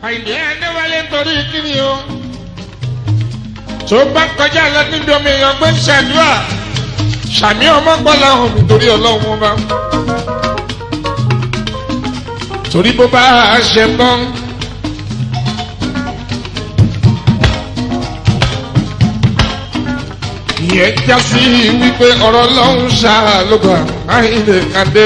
àìní ẹ̀ẹ́dẹ́wálé nítorí kíni o tó bá kọjá lọ níbi omi èèyàn gbé ń ṣàdúrà sàmì ọmọ gbọ́lá hàn nítorí ọlọ́run wọn bá torí bó bá a ṣe tán. ìyẹn já sí wípé ọ̀rọ̀ ọlọ́run ṣáà ló gbà áìlè kàdé.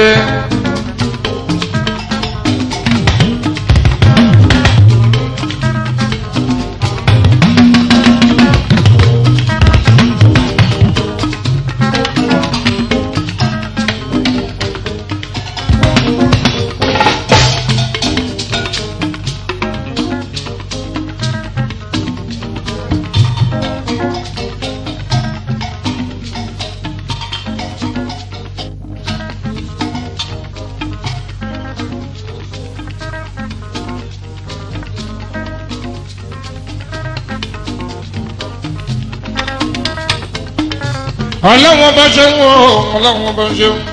ọlọ́wọ́n bá ṣe ń wọ ọlọ́wọ́n bá ṣe ń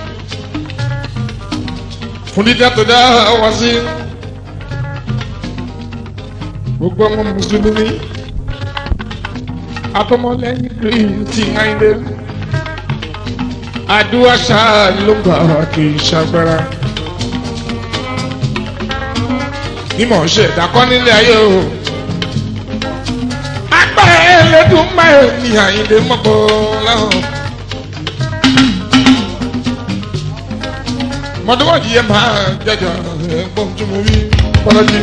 fún dídá tó dá wá sí gbogbo ọmọ mùsùlùmí atọmọlẹ́yìn kristi ńláńdé àdúrà ṣáà ló gbà kì í ṣàgbára mímọ̀ ṣe ìdákọ́ nílé ayé o agbára ẹlẹ́dùn máa ní àyíndé mọ́kọ́ láwọn. mọ̀tòmọ́jì yẹn máa jẹjọ ẹ̀gbọ́n tí mo wí kọ́lọ́jì.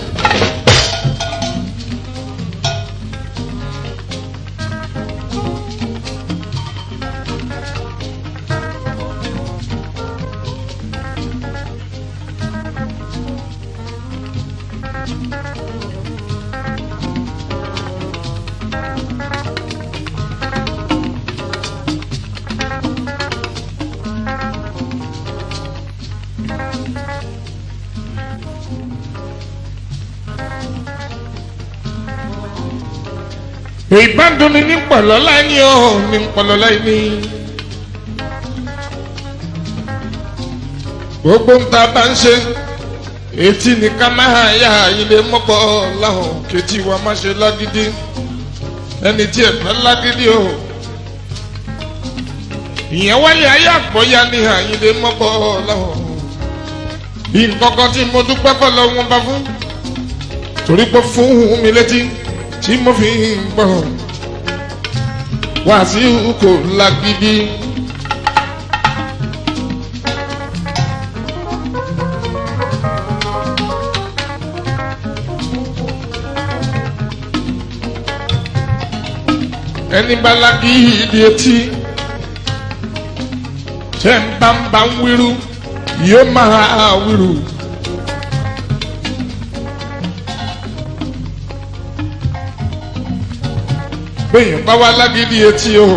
ìbádùn ni ní pọ̀lọ́lá ni ó ní pọ̀lọ́lá ni. gbogbo ń ta bá ń ṣe etí ni ká máa yá ilé mọ́pọ̀ láhùn kejì wa má ṣe lágídí ẹni tí ẹ̀ fẹ́ lágídí o. ìyẹn wáyé ayé àgbọ̀yá ní àyílé mọ́pọ̀ láhùn. bí nǹkan kan tí mo dúpẹ́ kọ́ lọ́wọ́ bá fún torí pé fún mi létí tí mo fi ń gbọ́ wá sí kò lágídí. ẹni bá lágídí etí tẹ́ ń bá ń bá ń wíru yóò máa wíru. béèyàn bá wá lágídí etí o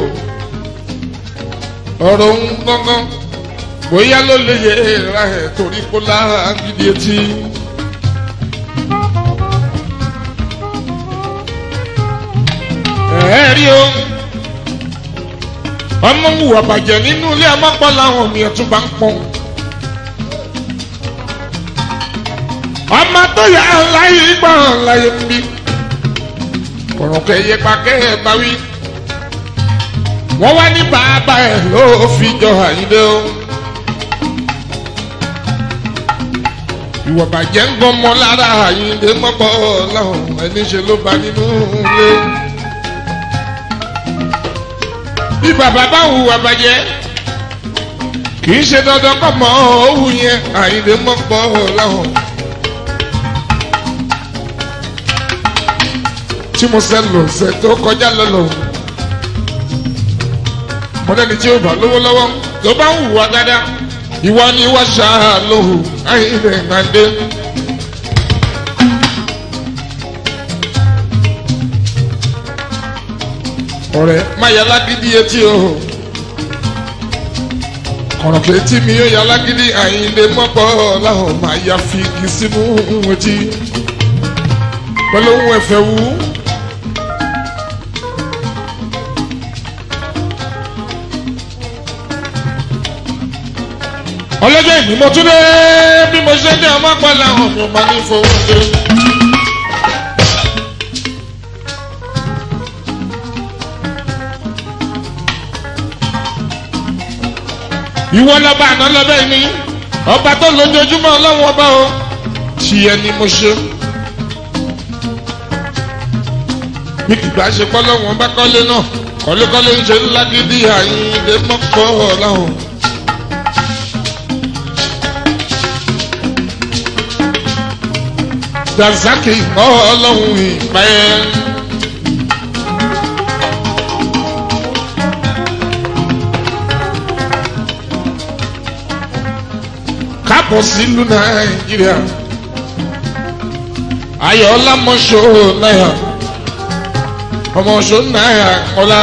ọ̀rọ̀ ń gángan bóyá ló lè yẹ ra ẹ̀ torí kó lágídí etí. ẹ rí o ọmọ wùwà bàjẹ́ nínú ilé amápọ̀ làwọn ènìyàn tún bá ń pọ́n. ọmọ tó yà á láyé gbọ́n láyé ń bí kọ̀rọ̀ kẹyẹ pàkẹ́ ẹ̀ bá wí. wọ́n wá ní bàbá ẹ̀ ló fi jọ àyíndé o. ìwà bàjẹ́ ń gbọ́n mọ́ lára àyíndé mọ́pọ̀ láwọn ẹni ṣe ló bá nínú ilé. bí bàbá bá hùwà bàjẹ́ kì í ṣe dandan kọ́ mọ́ òwú yẹn àyíndé mọ́pọ̀ láwọn. tí mo ṣe lò ṣe tó kọjá lọ́lọ́ mọ́lẹ́ni tí ó bá lówó lọ́wọ́ tó bá ń hùwà dáadáa ìwà ni wọ́n ṣáà lóhù ayíǹde ìgbàdé. ọ̀rẹ́ má yà lágídí etí o kọ̀rọ̀kẹ́ etí mi yóò yà lágídí àyíǹde mọ́pọ̀ láwọn máa ya fi igi sínú etí pẹ̀lú ohun ẹ̀fẹ̀ wú. ọlọ́jọ́ ìbí mo tún dé bí mo ṣe dé ọmọ pọ̀ láwọn mi máa ní fowó dé. ìwọ lọ́ba àná lọ́bẹ̀ ni ọba tó lójoojúmọ́ ọlọ́run ọba o tiẹ̀ ni mo ṣe. bí kìgbà ṣe pọ́ lọ́wọ́n bá kọ́lé náà kọ́lékọ́lé ń ṣe ńlá gidi àyíǹde mọ́kọ́ ọ̀làhùn. Dazaki mọ́ ọlọ́run ìpẹ́. káàbọ̀ sílùú nàìjíríà ayọ̀ ọlámọ̀ṣọ́ náírà ọmọọṣọ́ náírà kọ́lá.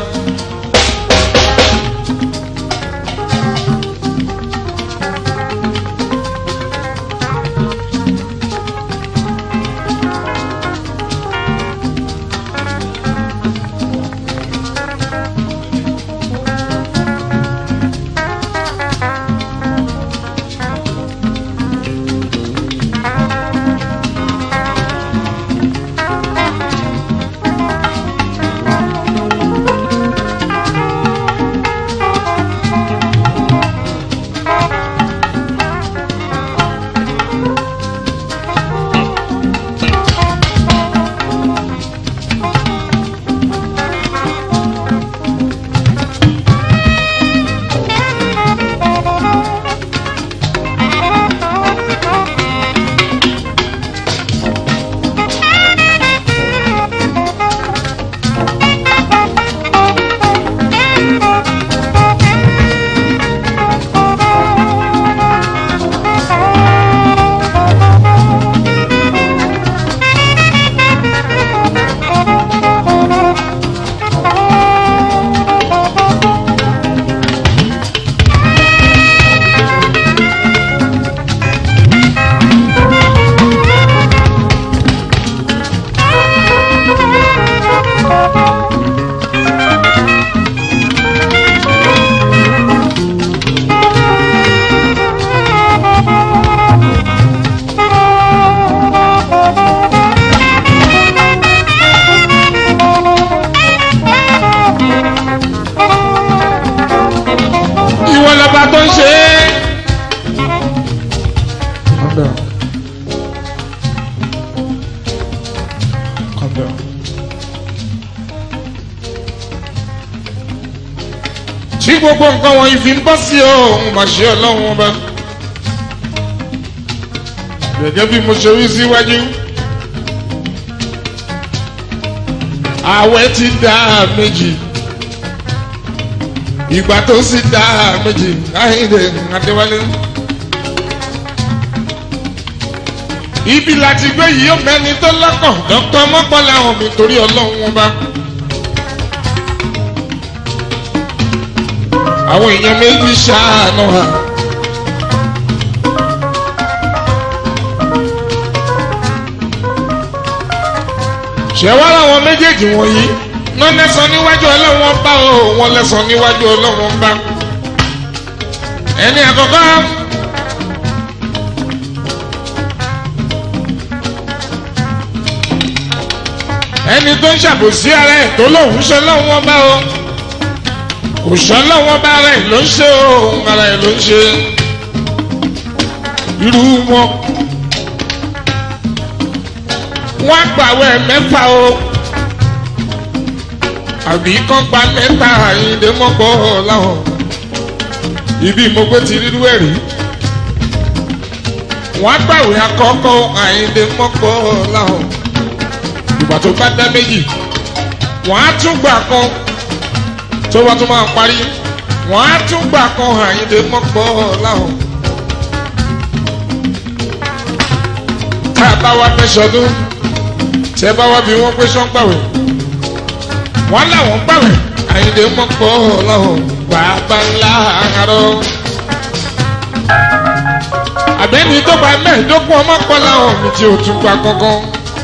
ìwọ lọba tó ń ṣe é. Calm down. Calm down. tí gbogbo nǹkan wọ̀nyí fi ń bọ́ sí òun mà ṣe ọlọ́run ọba. gẹ́gẹ́ bí mo ṣe wí síwájú. ààwẹ̀ ti dá méjì ìgbà tó sì dá méjì láìdè adéwálé. ibi láti gbé yìí ó mẹ́ni tó lọ́kàn dọ́kítọ́ mọ́pọ́lá hàn mí torí ọlọ́run wọn bá. àwọn èèyàn méjì ṣàánú ha. ṣẹ̀wá làwọn méjèèjì wọ̀nyí wọ́n lẹ́sàn níwájú ọlọ́wọ́n bá o wọ́n lẹ́sàn níwájú ọlọ́wọ́n bá. ẹni àkọ́kọ́ ẹni tó ń ṣàbòsí ara ẹ̀ tó lóun ṣe lọ́wọ́n bá o kò ṣe lọ́wọ́n bá ara ẹ̀ ló ń ṣe o ara ẹ̀ ló ń ṣe irú wọn wọ́n gbàwẹ̀ mẹ́fà o àbí kán gba lẹ́tà àyíǹde mọ́kọ́ láwọn ibi mo gbé ti rírú ẹ̀ rí wọ́n gbàwé àkọ́kọ́ àyíǹde mọ́kọ́ láwọn ìgbà tó bá dá méjì wọ́n á tún gbà kan tó bá tún máa parí wọ́n á tún gbà kan àyíǹde mọ́kọ́ láwọn. tá a bá wá fẹ́ sọdún tẹ́ bá wá bí wọ́n pé sọ́ngbàwé wọ́n láwọn gbàwẹ̀ àyìndé mọ́pọ̀ lọ́hùn bàbá ńlá àárọ̀. àbẹ́ni tó gba mẹ́ẹ̀ẹ́dógún ọmọ pọ̀ láwọn mi tí ò tún gba kankan.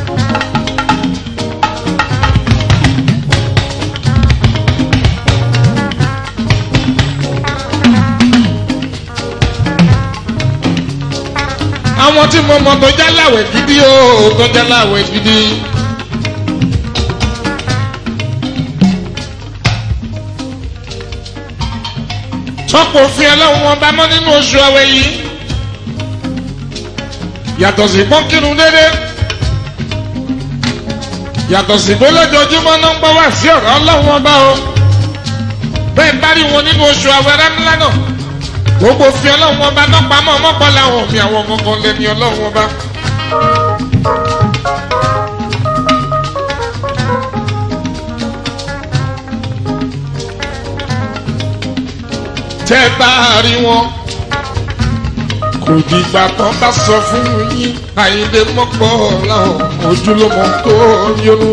àwọn tí mo mọ̀ tó jáláwẹ̀ gidi o tó jáláwẹ̀ gidi. tọ́pọ̀ òfin ọlọ́run wọn bá mọ́ nínú oṣù ọ̀wẹ́ yìí yàtọ̀ sí pọ́n kírun dédé yàtọ̀ sí pé lójoojúmọ́ náà ń gbọ́ wá sí ọ̀rọ̀ ọlọ́run wọn bá o bẹ́ẹ̀ bá rí wọn nínú oṣù ọ̀wẹ́ rẹ́mílá náà gbogbo òfin ọlọ́run wọn bá náà pamọ́ mọ́pọ́ làwọn òfin àwọn kankan lẹ́ni ọlọ́run wọn bá. tẹ́ bá rí wọn kò dìgbà tán bá sọ fún yín àyíndé mọ́pọ̀ láwọn ojúlọ́mọ tó yọnu.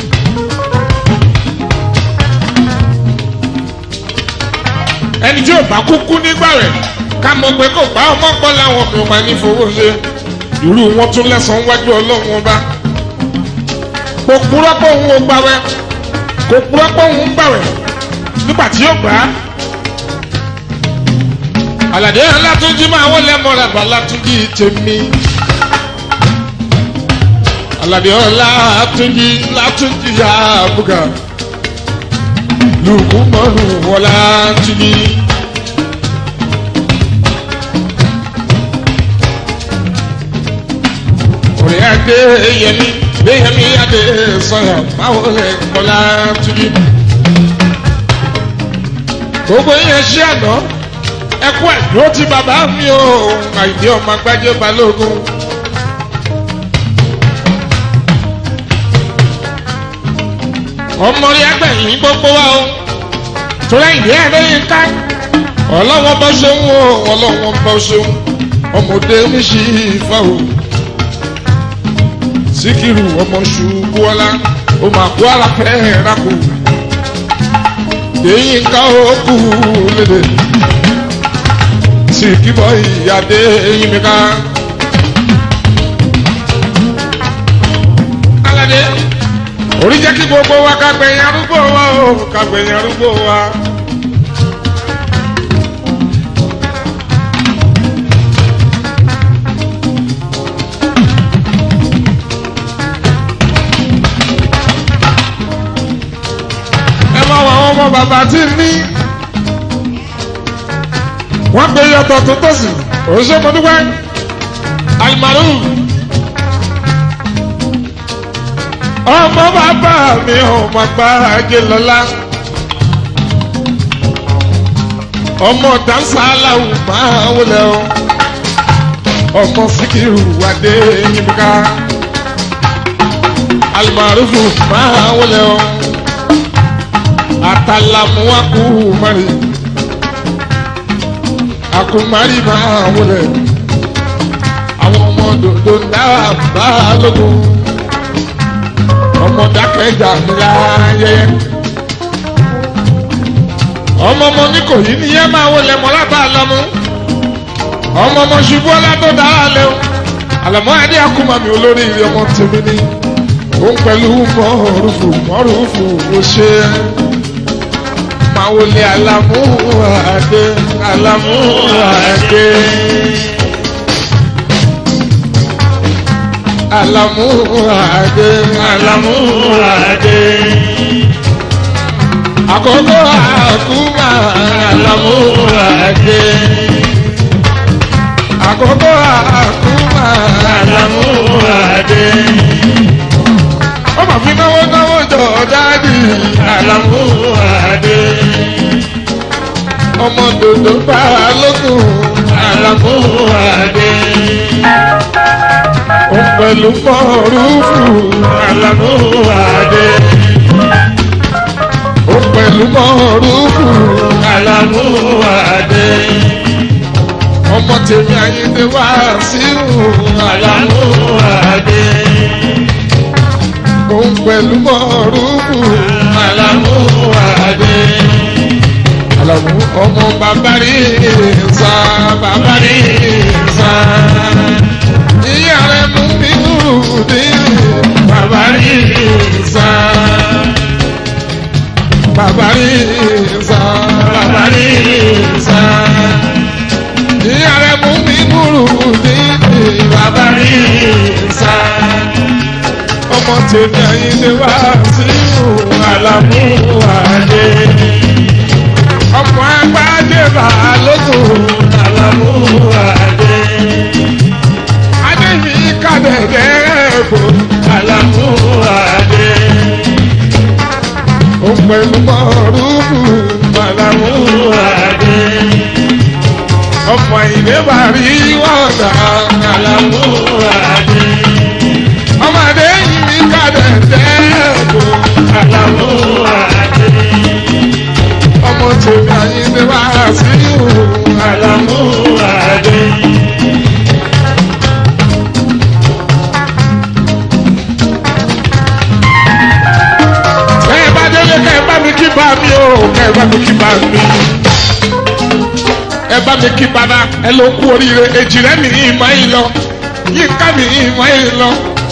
ẹni tí ò bá kúkú nígbà rẹ̀ ká mọ̀ pé kò bá ọmọ pọ̀ láwọn mi ò máa ní fowó ṣe irú wọn tún lẹ́sàn-án wájú ọlọ́run ọba kò purọ́ pé òun ò gbàwẹ̀ kò purọ́ pé òun ń gbàwẹ̀ nígbà tí yóò gbà á àlàdé alátúnjí máa wọlé mọ́ra bá látúnjí tèmi àlàdé ọlátúnjí látúnjí yá bùgà lùkú mọ́rù wọlá túnjí. orí adé yẹmi gbéyẹmí adé sọyà máa wọlé mọ́lá túnjí. gbogbo yẹn ṣí àná ẹkú ẹdúró tí bàbá mi ò àìdí ọmọ agbájé balógun. ọmọ rí agbẹ̀yìn gbogbo wa o torí ìdí ẹ̀rọ yìí ká ọlọ́wọ́ bọ́ ṣeun o ọlọ́wọ́ bọ́ ṣeun ọmọdé oníṣì ìfà o síkírù ọmọ ṣubú ọlá ó máa kó ara fẹ́ rákò èyí ká ó kú lédè sì kíbọ̀ ìyáde eyín mi ká. aládé orí jẹ́ kí gbogbo wa ká gbẹ̀yìn arúgbó wa o ká gbẹ̀yìn arúgbó wa. ẹ máa wọ àwọn ọmọ bàbá tí ń ní wọ́n gbé yọtọ̀ tó tọ̀sí oṣù mọ́dúpẹ́ alimaru ọmọ bàbá mi ọmọ gbàgé lọ́la ọmọ dansalawu máa wọlé o ọmọ sikiru adé yimika alimaru máa wọlé o atalamuwaku mari akumari máa wọlé àwọn ọmọ dòdò náà bá lógun ọmọ dákẹ́jà ńlá yẹyẹ ọmọ ọmọ ní kò yí nìyẹn máa wọlé mọ́lá bá a lọ́mú ọmọ ọmọ ṣubú ọlá tó dára lé o àlọ́mọ́ adé akumami olórí ilé ọmọ tèmi ní òun pẹ̀lú mọ́rùfù mọ́rùfù ó ṣe é máa wọlé alamu adé alamu adé alamu adé alamu adé àkókò àkúmà alamu adé àkókò àkúmà alamu adé ọmọ fi náwó náwó jọ dáàdì alamu adé ọmọ dòdò bá lókun alamu adé ó pẹ̀lú mọ́rúfù alamu adé ó pẹ̀lú mọ́rúfù alamu adé ọmọ tèmi ayédè wá sírù alamu adé òun pẹ̀lú mọ́rúfù alamu adé alamu ọmọ bàbá rí sá bàbá rí sá ìyá rẹ mú mi rúdi bàbá rí sá bàbá rí sá bàbá rí sá ìyá rẹ mú mi rúdi bàbá rí sá ọmọ tèmi àyíndé wá sí alamu adé ọmọ agbájé balógun Àlàmú Adé. adé mi kàdẹ̀dẹ̀ bò Àlàmú Adé. ó pẹ̀lú mọ́rùbù Àlàmú Adé. ọmọ ìdébàrí wọ́ọ̀dà Àlàmú Adé. ọmọdé mi kàdẹ̀dẹ̀ bò Àlàmú Adé. ọmọ tèmi àyíndé wá sí ìhù Àlàmú Adé. ẹ bá délé kẹ bá mi kí bá mi o kẹ bá mi kí bá mi ẹ bá mi kí bàbá ẹ ló kú oríire èjì rẹ mi ìmọ̀ yìí lọ yínká mi ìmọ̀ yìí lọ.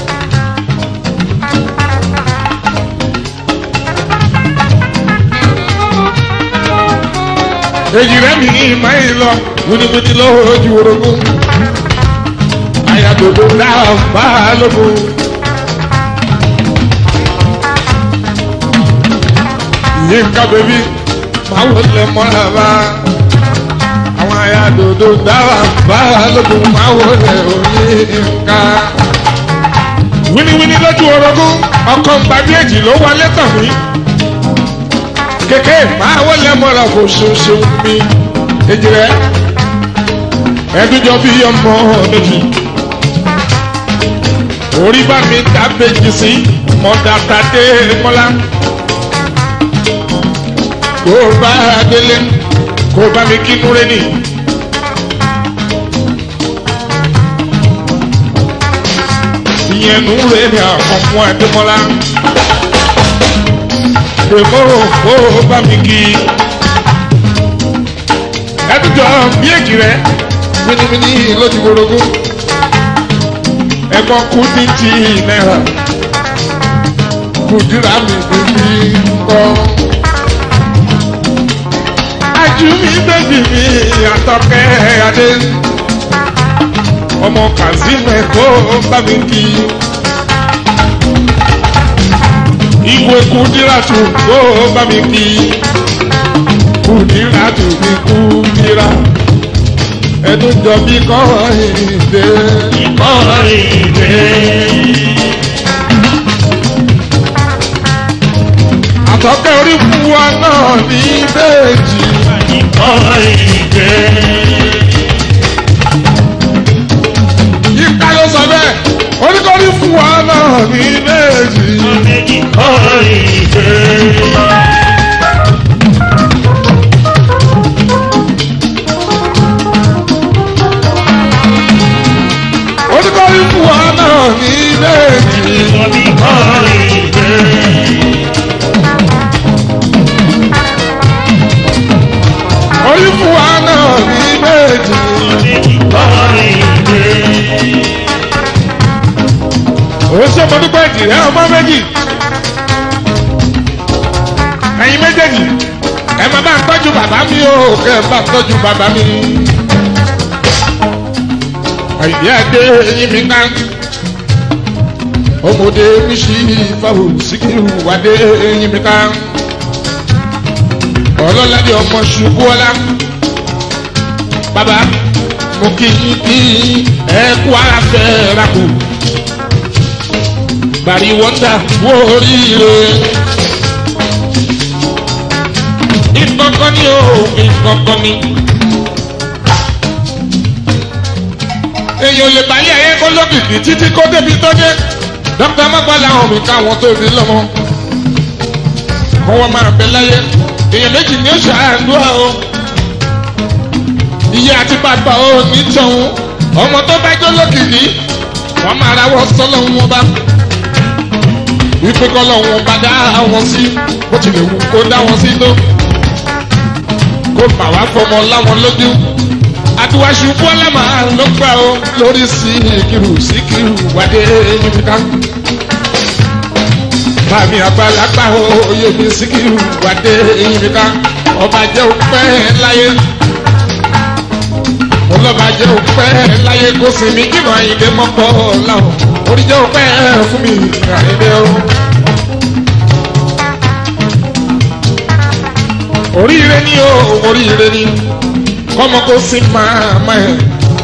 èjì rẹ mi ìmọ̀ yìí lọ wíníwíní lójú orogún àyàdòdò náà bá lógun. yínká bèbí máa wọlé mọ́ra bá àwọn àyàdòdò dáwà bá lógun máa wọlé òyìnká. wíníwíní lójú orogún ọkọ̀ gbàdéjì ló wọlé tàn mí kéké máa wọlé mọ́ra kò ṣoṣo mi èjì rẹ ẹdúnjọ bí ọmọ méjì orí bá mi dábèjì sí mọ̀dàtàdé mọ́lá kó o bá délé kó o bá mi kí núré nì. ìyẹn núré ni àkọ́kọ́ ẹ̀dẹ́mọ́lá èmo kó o bá mi kí. ẹdújọ bí èjì rẹ mímímí lójú gbòrògó ẹ̀gbọ́n kú ní ti náírà kùdìrà mi bèbí kọ́ ajú mi bèbí mi àtọkẹ́ adé ọmọ kazeem ẹ̀kọ́ bá mi kí ìwé kùdíràtù kó bá mi kí kùdíràtù mi kùdírà ẹdún jọ bí kọ́ ìdè Ìkọ́rìndé. àtọkẹ́ orí fún wa náà ní méjì Ìkọ́rìndé. yíká ló sọ bẹ́ẹ̀ oníkọ́rí fún wa náà ní méjì. Ìkọ́rìndé. oníkọ́rí fún wa náà ní méjì. Ìkọ́rìndé. orí fún wa náà ní méjì. Ìkọ́rìndé. òun ṣe mo dúpẹ́ ìdìrẹ́ ọmọ méjì. ẹ̀yin méjèèjì ẹ máa bá ń tọ́jú bàbá mi o kẹ́ ẹ bá ń tọ́jú bàbá mi. àyè adé eyín mi ká ọmọdé mi ṣí fáwọn síkírù wádé eyín mi ká ọlọ́ládé ọmọ ṣubú ọlá bàbá mo kí yín kí ẹ kú ara fẹ́ ra kù bàrí wọ́ndà wó oríire. ìkọ̀kọ̀ ni o ìkọ̀kọ̀ ni. èèyàn lè balẹ̀ ayé kó lókìkí títí kó débi tó dé. dókítà mọ́gbàlá àwọn mi káwọn tó bí lọ́mọ. kó wọ́n máa bẹ láyé. èèyàn méjì ni ó ṣàdúrà o. ìyá àti bàbá o ní tọ̀hún. ọmọ tó bá jó lókìkí wọ́n máa rawọ́ sọ́lọ́ wọn bá wípé kọ́lọ́ wọn bá dá wọn sí bó tilẹ̀ wù kó dá wọn sí tó kó bà wá fọmọ láwọn lójú àtiwáṣu bọ́lá máa ló gbà ó lórí síkírù síkírù wádé yíká bàmí àgbàlagbà oyè mi síkírù wádé yíká ọba jẹ́ òpẹ́ láyé ọlọ́ba jẹ́ òpẹ́ láyé kó sinmi kí màá yìí dé mọ́kọ́ láwọn orí jẹ́ òpẹ́ fún mi àyẹ̀dẹ́ o. oríire ni o oríire ni kọ́mọ kó sí màmá ẹ̀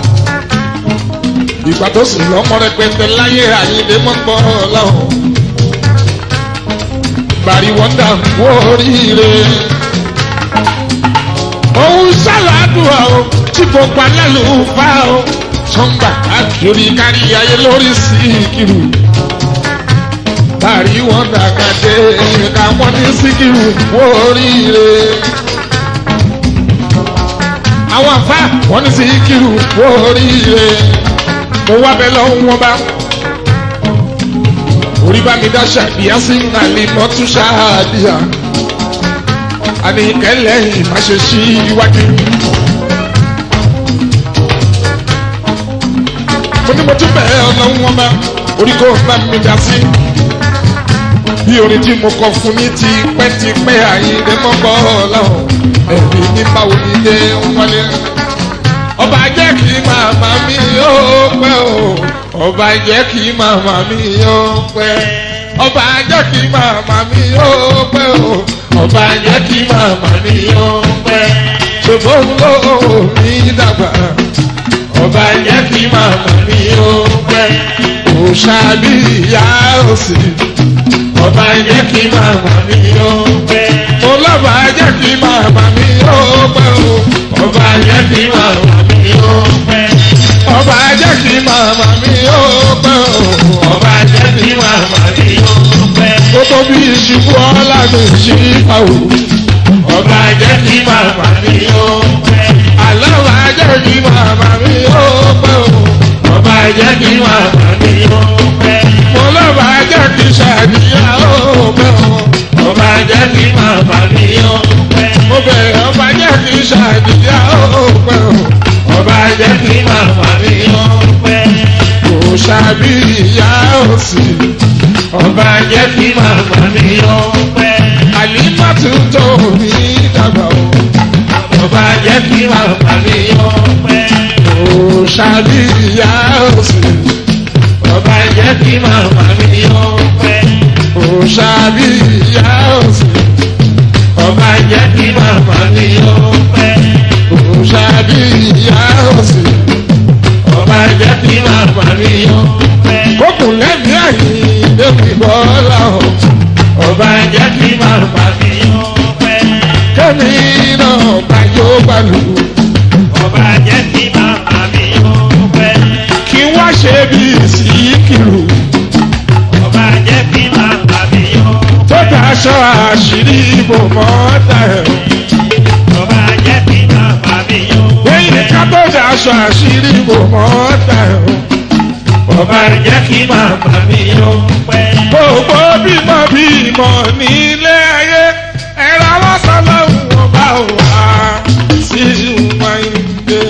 ìgbà tó sì lọ́mọ rẹpẹtẹ láyé àyíndé mọ́gbọ́ láwọn bàrí wọ́ndà kú oríire òun ṣàlàdùn o tí gbogbo alálùfà o sọ́ngbà àkìrí kárí ayé lórí síkìrù bàrí wọ́ndà kàdé káwọn ní síkìrù kú oríire àwọn àfa wọn ní síkìrù kú oríire mo wá bẹ lọ́wọ́ wọn bá orí bá mi dá ṣàbíyá sí nàlẹ́ mọ́tún ṣáàdìyà àníkẹ́lẹ́ ìmáṣe sí iwájú. mo ní mo tún bẹ̀rẹ̀ ọlọ́run wọn bá orí kò bá mi dá sí bí orin tí mo kọ fún ní ti pẹ́tipẹ́ àyíndé mọ́kọ́ ọlọ́run ẹ̀mí ní báwo ni dé wọlé ọba jẹ́ kí màmá mi yóò pẹ́ o ọba jẹ́ kí màmá mi yóò pẹ́ ọba jẹ́ kí màmá mi yóò pẹ́ o ọba jẹ́ kí màmá mi yóò pẹ́ ṣùgbọ́n ló mi dàgbà ọba jẹ́ kí màmá mi yóò pẹ́ òṣàbí ìyá òsì ọba jẹ́ kí màmá mi yóò pẹ́ ọlọ́ba jẹ́ kí màmá mi yóò pẹ́ o ọba jẹ́ kí màmá mi yóò pẹ́ ọba jẹ́ kí màmá mi yóò pẹ́ o ọba jẹ́ kí màmá mi yóò pẹ́ ó tó bí ìṣubú ọlá mi ṣí ìfàwọ̀ ọba jẹ́ kí màmá mi yóò pẹ́ àlọ́ba jẹ́ kí màmá mi yóò pẹ́ o ọba jẹ́ kí màmá mi yóò pẹ́ mo lọ́ba jẹ́ kí ṣàdíyà ó pẹ́ o ọba jẹ́ kí màmá mi yóò pẹ́ mo bẹ̀rẹ̀ ọba jẹ́ kí ṣàdíyà ó pẹ́ o ọba jẹ́ kí màmá mi yóò pẹ́ kò ṣàbí ìyá òsì ọba jẹ́ kí màmá mi yóò pẹ́ àlímọ́tò tó ní dàgbà o ọba jẹ́ kí màmá mi yóò pẹ́ kò ṣàbí ìyá òsì ọba jẹ́ kí màmá mi yóò pẹ́ kò ṣàbí ìyá òsì ọba jẹ́ kí màmá mi yóò pẹ́ kò ṣàbí ìyá òsì ọba jẹ́ kí màmá mi yóò pẹ́ kókùn lẹ́mìí àyìn lẹ́mìí bọ́lá o ọba jẹ́ kí màmá mi yóò pẹ́ kẹ́mi náà gbàjọ́ gbàlù ọba jẹ́ kí màmá mi yóò pẹ́. kí wọ́n ṣe bí síkìrù ọba jẹ́ kí màmá mi yóò tó pẹ́. daṣọ àṣírí ibò mọ́tà ẹ̀ ọba jẹ́ kí màmá mi yóò lẹ́yìn pẹ́. ká tó daṣọ àṣírí ibò mọ́tà ẹ̀ ọba jẹ́ kí màmá mi yóò pẹ́. gbogbo bímọ bímọ nílé ayé ẹ̀rọ àwọn sọlọ́hún ọba wà sí wáyé.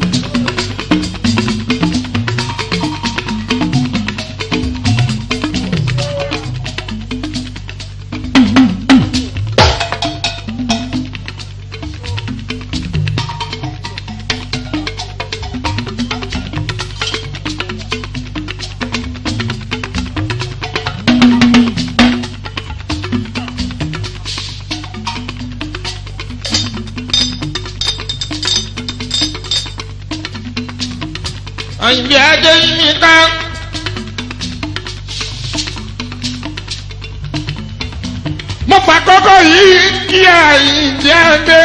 àyìnbí adé yìí ká. mo fà kọ́kọ́ yìí kí àyìnbí adé.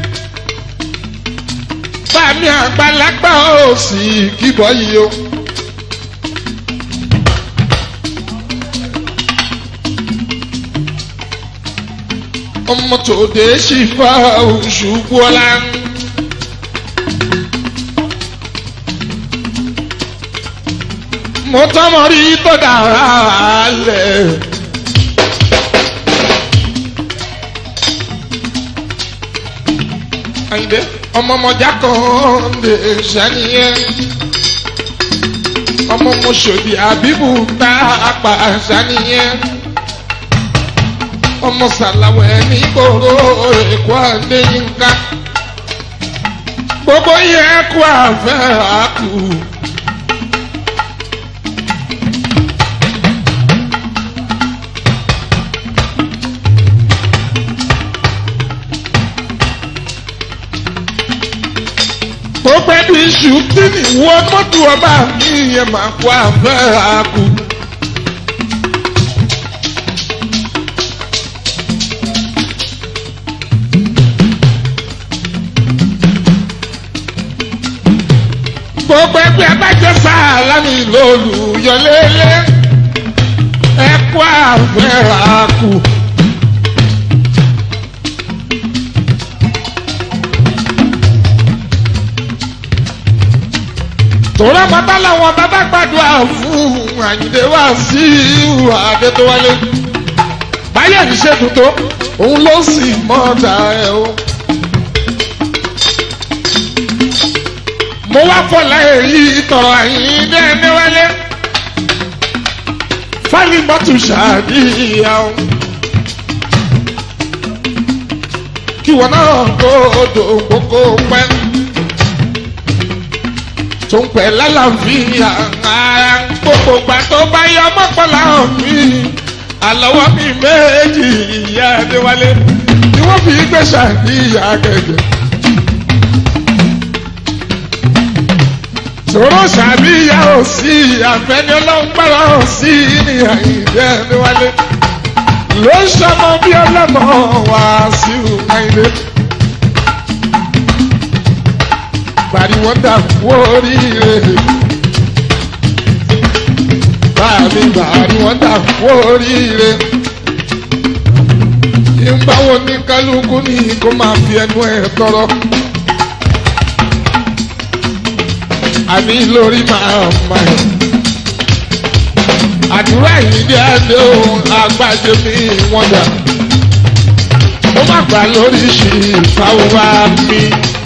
bàmí àgbàlagbà ó sì kíbọ̀ yìí o. ọmọ tòde ṣì fa oṣù bọ́lá. mo tọmọ rí tó dára lẹ. Àyìndé ọmọọmọjà kan lè ṣàníyàn ọmọ mọṣọdì àbíbù tá a pa ṣàníyàn ọmọ sàlàwẹ ní kóró èkó àdéyínká gbogbo yẹ kó àfẹ àkù. tajudeen wọ́n mọ́tò ọba mi yẹn máa kó àfẹ́ àkú. gbogbo ẹgbẹ́ abájọ sálámì lólùyọlélẹ́ ẹ kó àfẹ́ àkú. tòrọ pátá làwọn bàbá gbàdúrà fún àyìndé wá sí ìhùwà adétọ́wálé báyọ̀ ní ṣètò tó òun ló sì mọ́ta ẹ̀ o. mo wá fọlá èyí tọrọ àyìndé ẹniwálé fáìlì mọ́tò ṣàdíyà o. kí wọn náà kó odò kókó pẹ́ tó ń pẹ́ lálàáfíà ara gbogbo gbà tó bá yọ mọ́pọ́lá mi àlọ́wọ́ mi méjì ìyá adéwálé ni wọ́n fi gbé ṣàníyà gẹ̀gẹ̀. sòrò ṣàbíyá ò sí àfẹ́ni ọlọ́run gbára ò sí ní àyíndé adéwálé ló ń ṣọmọ bí ọlọ́mọ wá sí àyíndé. bari wọn dà kú oríire báàmì bari wọn dà kú oríire ìgbàwo ní kálukú ní kó máa fi ẹnu ẹ tọrọ àní lórí máa ma ẹ àdúrà yìí dé adé ohun àgbàjẹ mi wọn dà ó má gbà lórí ṣì fáwọn wá mi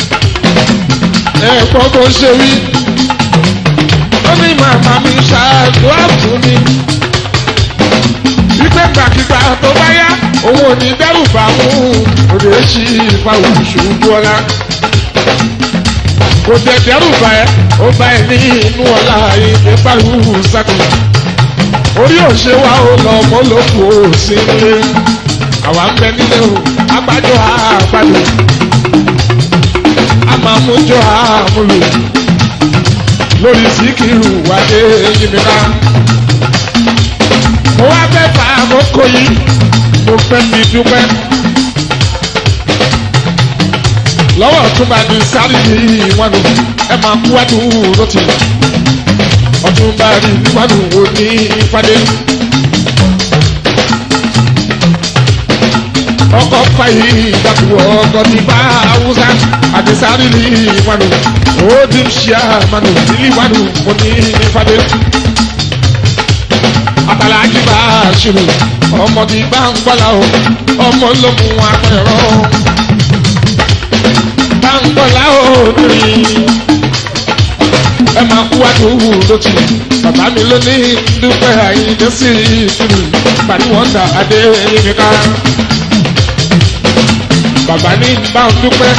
ẹ̀kọ́ bó ṣe wí. ó ní màmá mi ṣàdúrà fún mi. wípé gbàkigbà tó bá yá òun ò ní dẹ́rù bá mú òde ṣí ìfàwọ̀ ṣubú ọ̀la. kò dẹ̀ dẹ́rù bá ẹ ó bá ẹ ní inú ọ̀la ìgbé pariwo sákò. orí òṣè wa ó lọ mọ́ lóko sí ilé. àwa ń bẹ nílé o agbájọ àgbàdo amamujo amulu lórí síkìrù wáyé yìnyínná. mo wá fẹ́ fa àkókò yìí mo fẹ́ fi dúpẹ́. lọ́wọ́ ọ̀túnba ní sáré yìí wọn nù ẹ máa kú wájú lọ́tì. ọ̀túnba ní wájú wo ní ìpàdé. ọkọ̀ fàyè ìdàpọ̀ ọkọ̀ ti bá haúsá àti sáré ní ìwánu ó ti ń ṣe àmàlù nílé ìwánu mo ní ìfàdé. àtàlájì bá a ṣòro ọmọ ti bá ń gbọ́lá o ọmọ ló mú apẹ̀rọ. bá ń gbọ́lá o ní ẹ máa kú wájú lótì bàbá mi ló ní dúpẹ́ àyíndé sí ìṣúlù pàdé dà adé yìí ká bàbá ní bá ń dúpẹ́.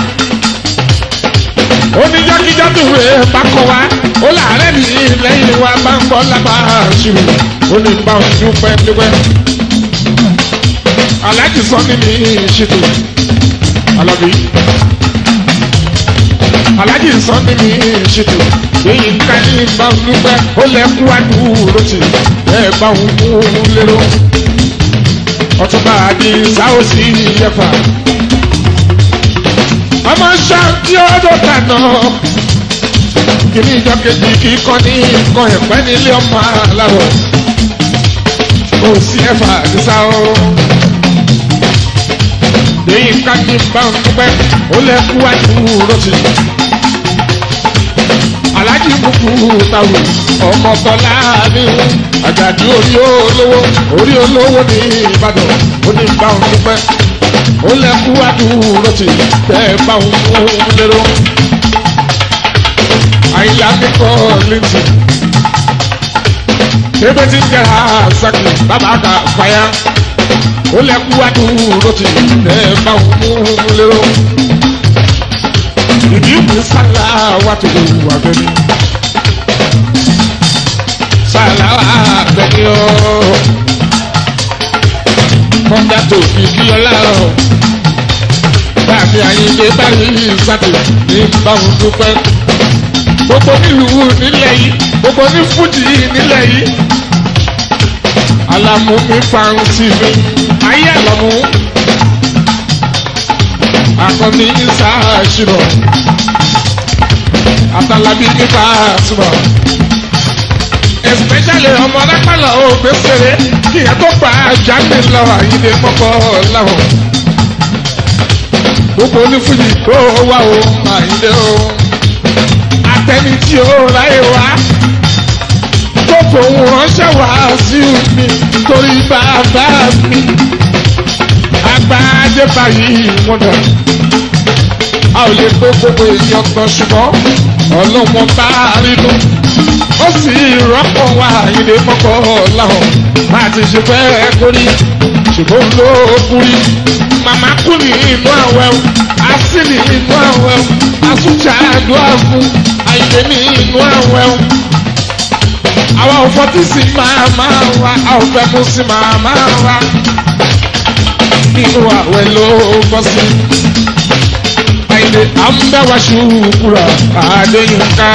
ó ní jákèjádò rẹ̀ bá kọ́ wa ó láàárẹ̀ ní lẹ́yìn wa bá ń bọ́ lábàá ṣùrù ó ní bá ń dúpẹ́ dúpẹ́. aláàjì sọ ní mi ṣètò alábí. aláàjì sọ ní mi ṣètò èyí ká ní bá ń dúpẹ́ ó lẹ́kú àdúró tì ẹ̀ bá ń mú lérò. ọtúnba àdì sáwọ́sì yẹfà ọmọ ṣáàtì ọdọ kàná kìíní ìjọ kejì kì í kọ́ ní nǹkan ẹ̀pẹ́ nílé ọmọ aláwọ̀ kò sí ẹ̀fà àdìsá o. lẹ́yìn kájí bá ń dúpẹ́ ó lẹ́kú àdúró sí i. alájí kúkú táwọn ọmọ tọ́lá ní àjàdí orí olówó orí olówó ní ìbàdàn ó ní bá ń dúpẹ́ ó lẹ́kú àdúró tì tẹ́ ẹ bá ń mú lérò. àyìnlá kíkọ́ létí. Ebe ti ń jẹ́ra sẹ́kù bàbá kà fàyà. Ó lẹ́kú àdúró tì tẹ́ ẹ bá ń mú lérò. Ìdí ìwé sálà wà tó wà bẹ́ni. Sálà wà bẹ́ni o. Kọ́ńdà tó fi kí ọlá o bàbí ayíǹde báyìí sátì ní báwọn dúpẹ́. gbogbo nílùú nílẹ̀ yìí gbogbo ní fújì nílẹ̀ yìí alamu mi fansi mi ayé alamu akọni ìsáàṣìrò atalabi ní fàásùmọ̀ especially ọmọ lápálọ̀ ògbésèré kí ẹ tó gba jáde lọ àyíde mọ́kọ́ láwọn gbogbo onífújì tó wà ó àyíde ó atẹni tí ó ráyè wá tó fòun ránṣẹ́ wá sí mi torí bàbá mi agbájé báyìí wọ́n dà a ò lè gbé gbogbo èèyàn tán ṣùgbọ́n ọlọ́wọ́n bá rínú ó sì rọ́pò wá ìdè mọ́kọ́ láwọn bá ti ṣe fẹ́ kórí ṣùgbọ́n ló kúrí màmá kú ní inú àwẹ̀ o así ní inú àwẹ̀ o asúnjà àdúrà fún àyè ní inú àwẹ̀ o àwa ò fọtí sí màmá wa a ò fẹ́ mú sí màmá wa nínú àwẹ̀ ló bọ́ sí àyè à ń bẹ́ wá ṣùkúrà àdéyìnká.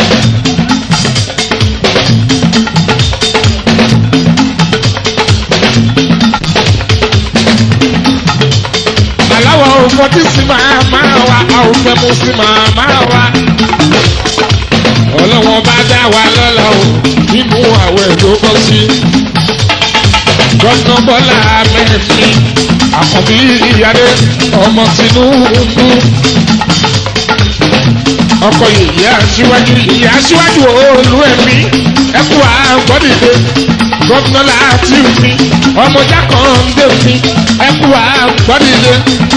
aláwọ̀ òfòtí sí màmá wa a ò fẹ́ mú sí màmá wa. ọlọ́wọ́n bá dá wa lọ́la o nínú àwẹ̀ ló bọ́ sí. gọ́nà bọ́lá mẹ́fì àkànbí ìyáde ọmọ Tinubu. ọkọ ìyá aṣíwájú ìyá aṣíwájú olú ẹ̀mí ẹkú àgbọ̀dìde gọ́nà láti mi ọmọ jákàndé mi ẹkú àgbọ̀dìde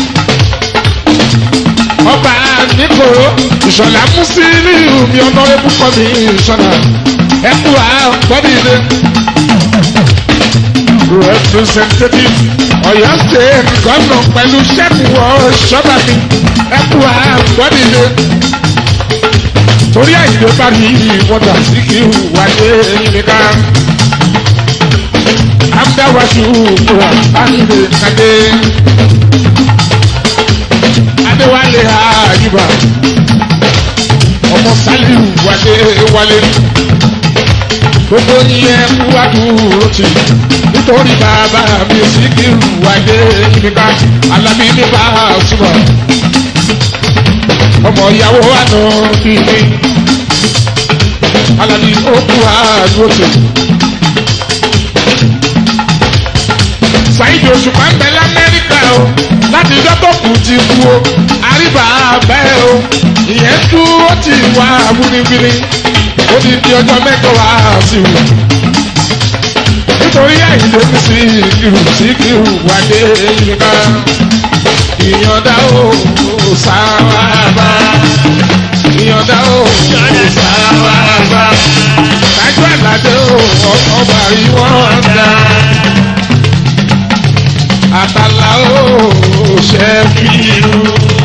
ọba nìkòrò ìṣọ̀lá mùsílíù mi ọ̀nàrẹ́bù kọ́ mi ìṣọ̀lá ẹkú àgbọ̀dìde representative Ọ̀yọ́ state gọvnọ pẹ̀lú sẹkùn ọṣọba mi ẹkú àgbọdìde torí àyìnbó bá rí wọdà sí kí n wáyé nìka amdáwájú kúrò àyìnbó kàdé adéwálé àyíbá ọmọ sálíù wálé wálé gbogbo yẹn kú àdúró tì nítorí bàbá mi sì kí n wáyé nìka alábí ní bá a súnmọ́ ọmọ ìyàwó àná bíbí alábí ó kú àdúró tì. Saheed Òṣùpá ń bẹ lamẹ́ríkà o láti ijọ́ tó kù ti kú o àríbà bẹ́ẹ̀ o ìyẹn tú ó ti wá wúniwíni ó ti di ọjọ́ mẹ́jọ wá sí i nítorí àìlè ní sí kìrù sí kìrù wáyé yíká ìyọ̀dá o sáwàbà ìyọ̀dá o sáwàbà tájú àlàdé o ọba ìwọ̀n dá àtàlà o ṣẹ́fìrù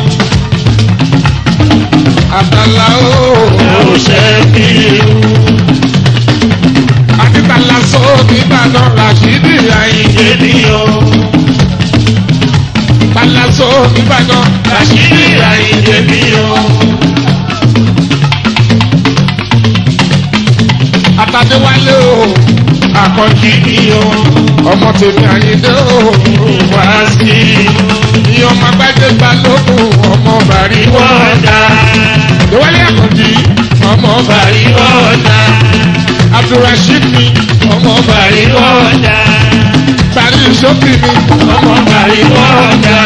àtàlà o ṣẹ́fìrù àti tàlà sọ nìbàdàn ràṣídì àyìnjẹ nìyọ. tàlà sọ nìbàdàn ràṣídì àyìnjẹ nìyọ. àtàdéwálé o àkànjì nìyọ. ọmọ tèmi àyìndé o wá sí i. ní ọmọ agbájé balógun ọmọ bàrí wọ́ọ̀dà. déwálé àkànjì ọmọ bàrí wọ́ọ̀dà abdulrasheed mi ọmọ bàrí ọjà bàrí ìṣókì mi ọmọ bàrí ọjà.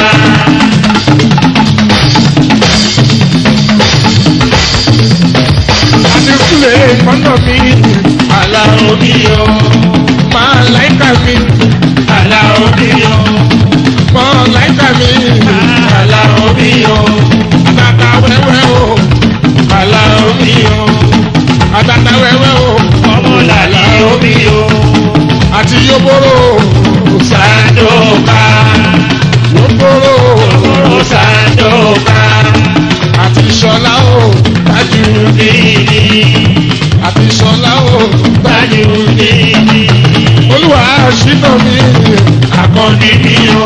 adékúlẹ̀ mọ́nà mi aláwọ̀ mi yọ máa láìka mi aláwọ̀ mi yọ mọ́ láìka mi aláwọ̀ mi yọ àtàtà wẹ́wẹ́ o aláwọ̀ mi yọ àtàtà wẹ́wẹ́ o ọmọ làlá omi o àti yóbóró sàdókà yóbóró ọmọ sàdókà àti sọlá o tájú nìyí àti sọlá o tájú tájú nìyí olúwa ṣínà mi akọni ni o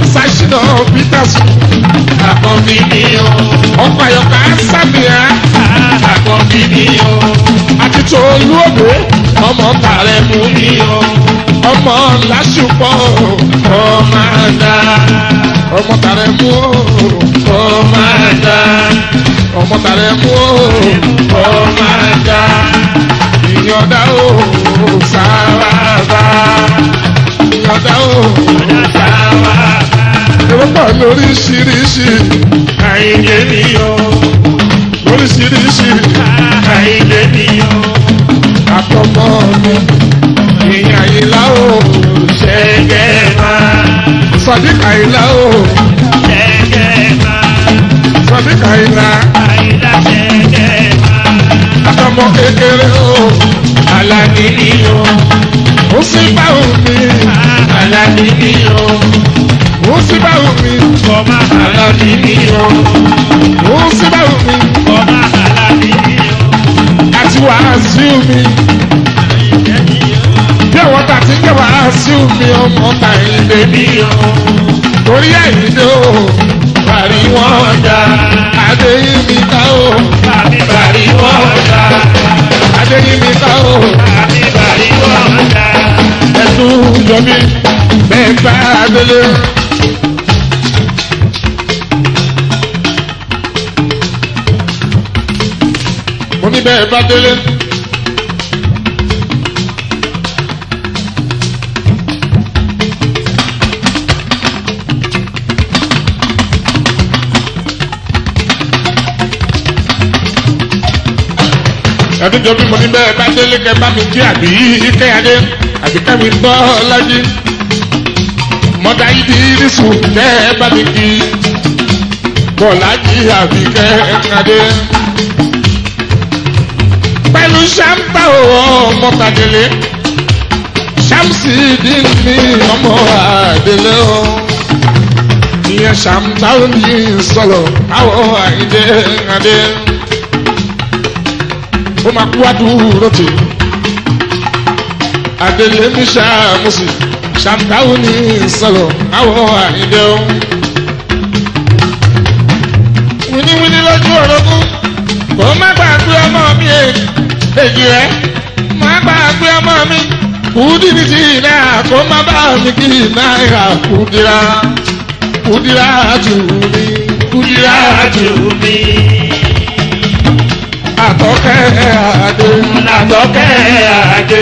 ṣàṣìnà peters akọni ni o ọkọ àyọkà sábìá àkọ́bí mi o. àti tòlú òde ọmọ tààrẹ mú mi o. ọmọ lásùpọ̀ ọmọ Àdá ọmọ tààrẹ mú ọmọ àdá ọmọ tààrẹ mú ọmọ àdá ìyọ̀dá o sáwà bàbá ìyọ̀dá o ọ̀dà wà èrò pọ̀ lóríṣiríṣi àìlè mi o. lóríṣiríṣi àìlè mi o. àtọmọ mi ìyá ìlà o ṣẹ́gẹ́ máa sọdíkà ìlà o ṣẹ́gẹ́ máa sọdíkà ìlà àìlà ṣẹ́gẹ́ máa. àtọmọ kékeré o Alani ni o, ó sì báwo mi Alani ni o, ó sì báwo mi Bọ́mà Alani ni o, ó sì báwo mi Bọ́mà Alani ni o, àti wàásù mi Àyìnlẹ́ ni o, bí àwọn tà ti ń jẹ́ wàásù mi ọmọ tà ìdè mi ni o, torí àyíndé o parí wọn ọjà, adéyìn mi ká o Bàbí Bàrí wọ́ọ̀dà, adéyìn mi ká o Bàbí Bàrí wọ́ọ̀dà, ẹtún jọbí bẹ́ẹ̀ bá délé. mo ní bẹ́ẹ̀ bá délé. ẹdún jọ bí mo ní bẹ́ẹ̀ bá délé kẹ bá mi jí àbí kẹ́yàdé àbí kẹ́mi bọ́ lájí. mọ́dà yìí di irísù kẹ́ ẹ bá mi kí bọ́lájí àbí kẹ́yàdé. pẹ̀lú ṣáńtà ọmọ tàdélé ṣámsì dín ní ọmọ àdélé o. ìyẹn ṣáńtà ó ní sọ̀rọ̀ káwọ́ àyíndé adé ó máa kú àdúró tì adélé ní sàmùsì ṣàǹtàwù ní sọlọ àwọn àyíndé o. wíníwíní lójú orogún kò má gbàgbé ọmọ mi èjì rẹ má gbàgbé ọmọ mi kùdìrì tí náà kó má bá mi kí náírà kùdìrà kùdìrà tù mí kùdìrà tù Rájú mi, àtọ́kẹ́ àdé. Nàtọ́kẹ́ Adé,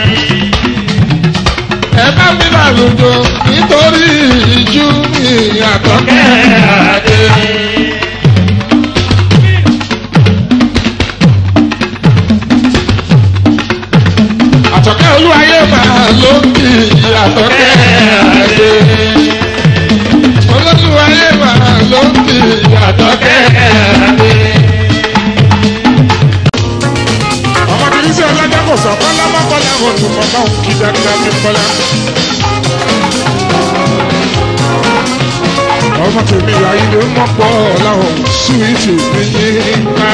ẹ bá mi lálùjọ nítorí ìjú mi àtọ́kẹ́ Tọ́kẹ́ àdé. Adé. àtọ́kẹ́ olúwayé máa ló ń kí àtọ́kẹ́ àdé. olúwayé máa ló ń kí àtọ́kẹ́ àdé. ọmọ kìí sí ọlọ́jà kò sọ kọ́lá mọ́kànlá mo tún mọ́ bá òun kí dáadáa mi kọ́lá. ọmọ tèmi láyé ló mọ̀ pọ̀ láwọn súwìtì mi yín ká.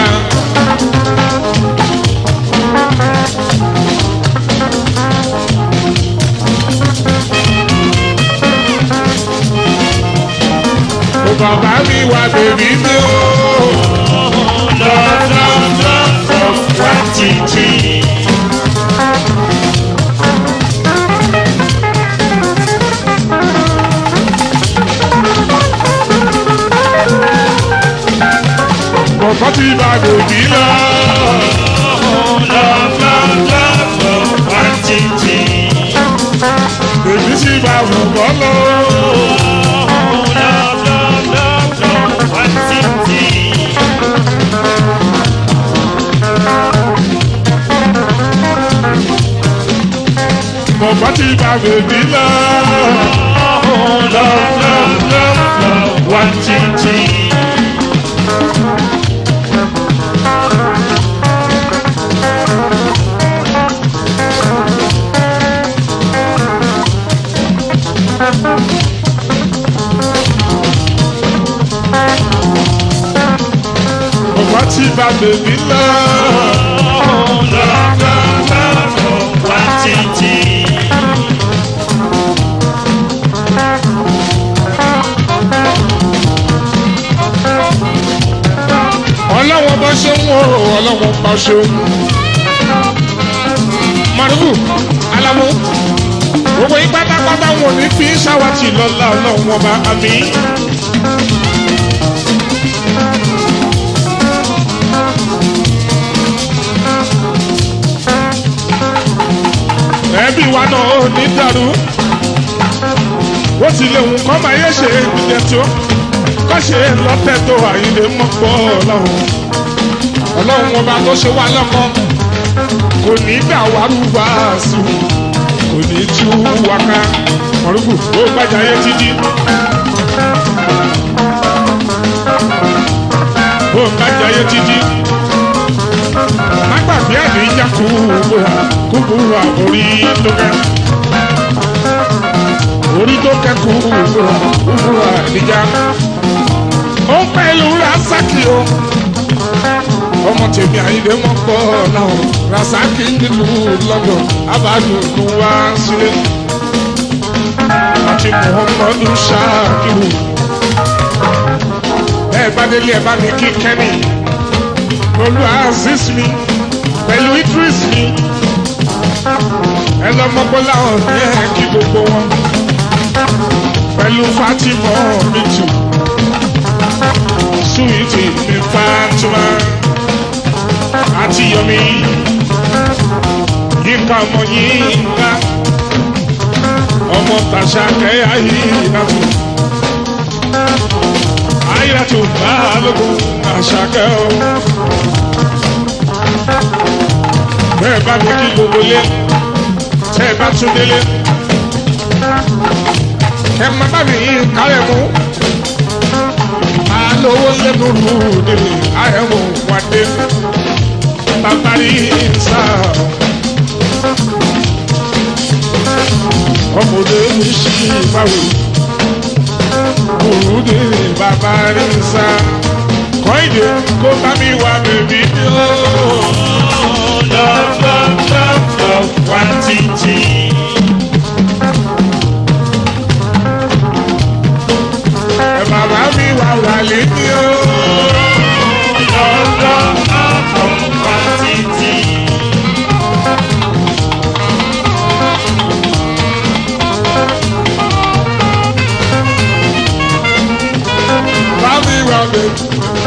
Ó bàbá mi wá bèbí mi ó. Love, love, love, love, quantity. Bọ̀bọ̀ ti bá bèbí lọ. Love, love, love, love, quantity. Bèbí sì bá bọ̀bọ̀ lọ. Love, love, love, love, quantity. Bọ̀bọ̀ ti bá bèbí lọ. Love, love, love, love, quantity. Bọ̀bọ̀ ti bá bèbí lọ. Love, love, love, love, quantity. Ọlọ́wọ́ bọ́ ṣe ń wò ọ̀ṣun mọ̀rúbù alamu gbogbo yín pátápátá wọn ò ní fi ṣáwátì lọ́la ọlọ́run ọba àmì. ẹbí wa náà ò ní dàrú ó ti lè wù kọ́ máa yẹ ṣe ìjẹ tó kọ́ ṣe lọ́tẹ̀ tó àyílẹ̀ mọ́pọ̀ ọlọ́run ọlọ́run ọba tó ṣe wá lọ́kọ́ kò ní dà wá rúbà sùn kò ní tú wáká mọ̀rúkù ó gbàjà yé títí. ó gbàjà yé títí. má gbàgbé àdé ìjà kúkúrà kúkúrà orí tó kẹ́. orí tó kẹ́ kúkúrà kúkúrà níjà. ó ń pẹ̀lú rasaki o ọmọ tèmi àyíndé wọn pọ náà rasaki nílùú london abádùnkún wá sílé àti muhammadu shakiru ẹ bá délé ẹ bá mi kí kẹ́mi olú aziz mi pẹ̀lú idris mi ẹ lọ́mọgbọ́lá ọ̀hún ẹ kí gbogbo wọn pẹ̀lú fatima mi tù suwiti mi fatima àti yomi yínká ọmọ yínká ọmọ tàṣà kẹyà yìí nàtó ayélujára balógun àṣàkẹ́ o bẹ́ẹ̀ bá mi kí gbogbo lé tẹ́ ẹ bá tún délé ẹ má bá mi yí kárẹ̀ mú alówó lẹ́nu rú délé àyẹ̀wò wá dé babari sa ọmọdé sí báwo òrùdé babari sa kọ́ìdé kó bá mi wá bèbí ní o. Love, love, love, love, quantity. ẹ bàbá mi wá wálé ní o. Love, love, love, love, quantity. bá mi wá bèbí.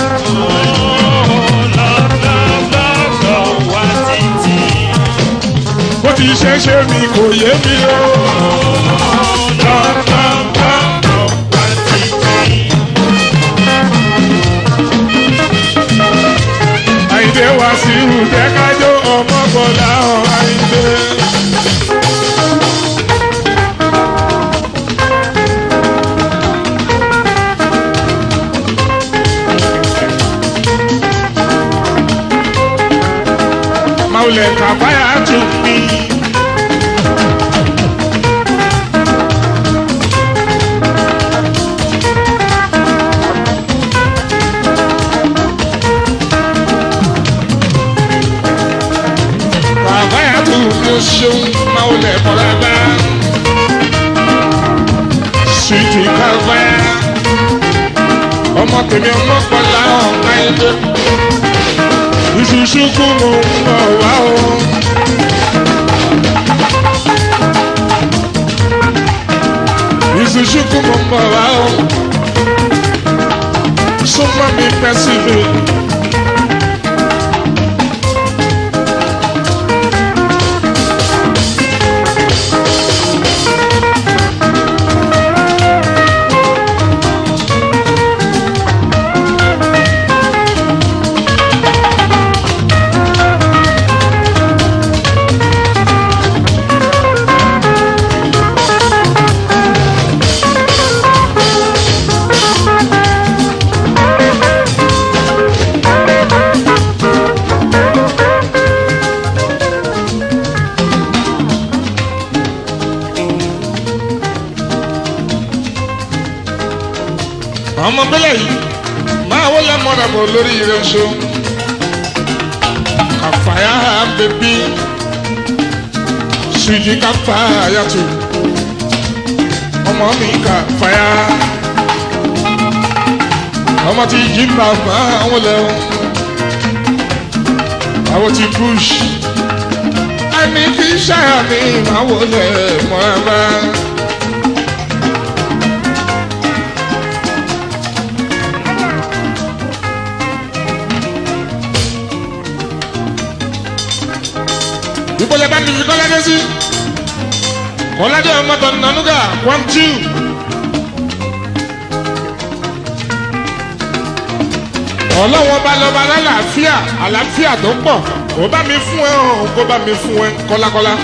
Oh, love, love, love, love, quantity. bó ti ṣe ṣe mi kò yé mi o. Love, love, love, love, quantity. àyìndé wá sí ìhùjẹ́ kájọ ọmọ bọ̀dá ọ̀ àyìndé. Maulẹ̀ kàfáyà tún mi. Kàfáyà tún mi ó ṣeun Maulẹ̀ kọ́lábá. Sùìtì kàfáyà. Ọmọ tèmi ọmọ kọ́lá ọ̀gá ẹgbẹ́ ìṣùṣùkú mo ń bọ̀ wá o. ìṣùṣùkú mo ń bọ̀ wá o. súnmọ́ mi pẹ́ sí mi. ọmọ bílẹ̀ yìí máa wọlé mọ́dàbọ̀ lórí rẹ̀ ṣó kàfáyà bèbí ṣùjì kàfáyà tù ọmọ mi kàfáyà ọmọ tí jí bàbá wọn lẹ àwọn ti bush ẹni kì í ṣàyà mi máa wọlé mọ́ra bá. ìbọ̀lẹ̀ bá ti fi kọ́ládé sí kọ́ládé ọmọ tó nànúgà one two. ọlọ́wọ́n bá lọ́ba lálàáfíà àlàáfíà tó pọ̀ kó bá mi fún ẹ hàn kó bá mi fún ẹ kọ́lákọ́lá.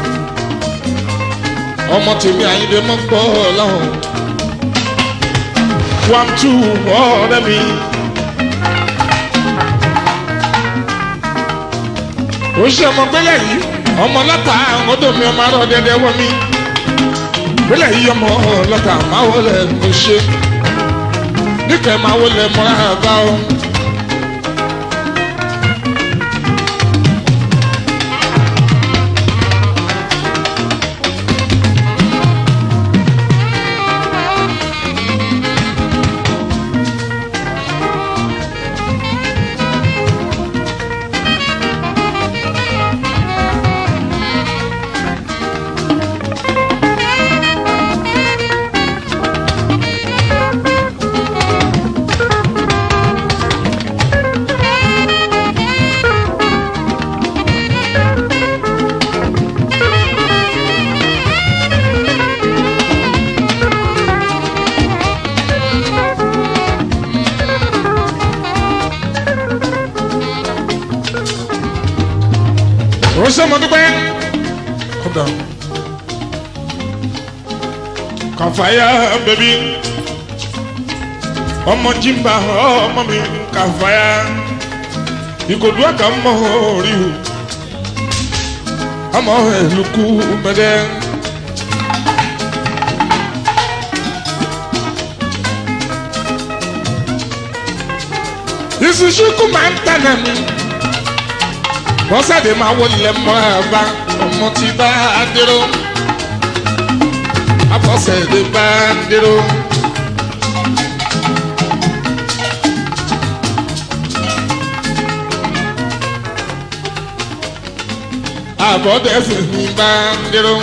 ọmọ tèmi àyíndé mọ́ gbọ́ ọlọ́run one two ọ̀rẹ́ mi. ó ṣe ọmọ gbélé yìí ọmọ lọ́tà ọdọ mi ọmọ arọ dẹdẹ wọ mi gbélé yìí ọmọ lọ́tà máa wọlé ló ṣe níkẹ́ máa wọlé mọ́ra bá ọ. ó ṣe mo dúpẹ́. kódà kàfáyà bẹbí ọmọ jimba ọmọ mi kàfáyà ìkòdú àkà mọ orí o ọmọ ẹlùkù mẹdẹ. ìsúsúkú máa ń tànà mi bọ́sàdé máa wọlé mọ́ra bá ọmọ tí bá dérò abọ́sẹ̀dé bá dérò. àbọ̀dẹ́sẹ̀ ní bá dérò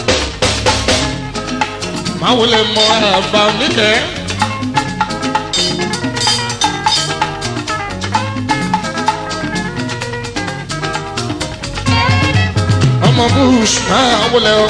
máa wọlé mọ́ra bá níkẹ́. ọmọ bush máa wọlé o.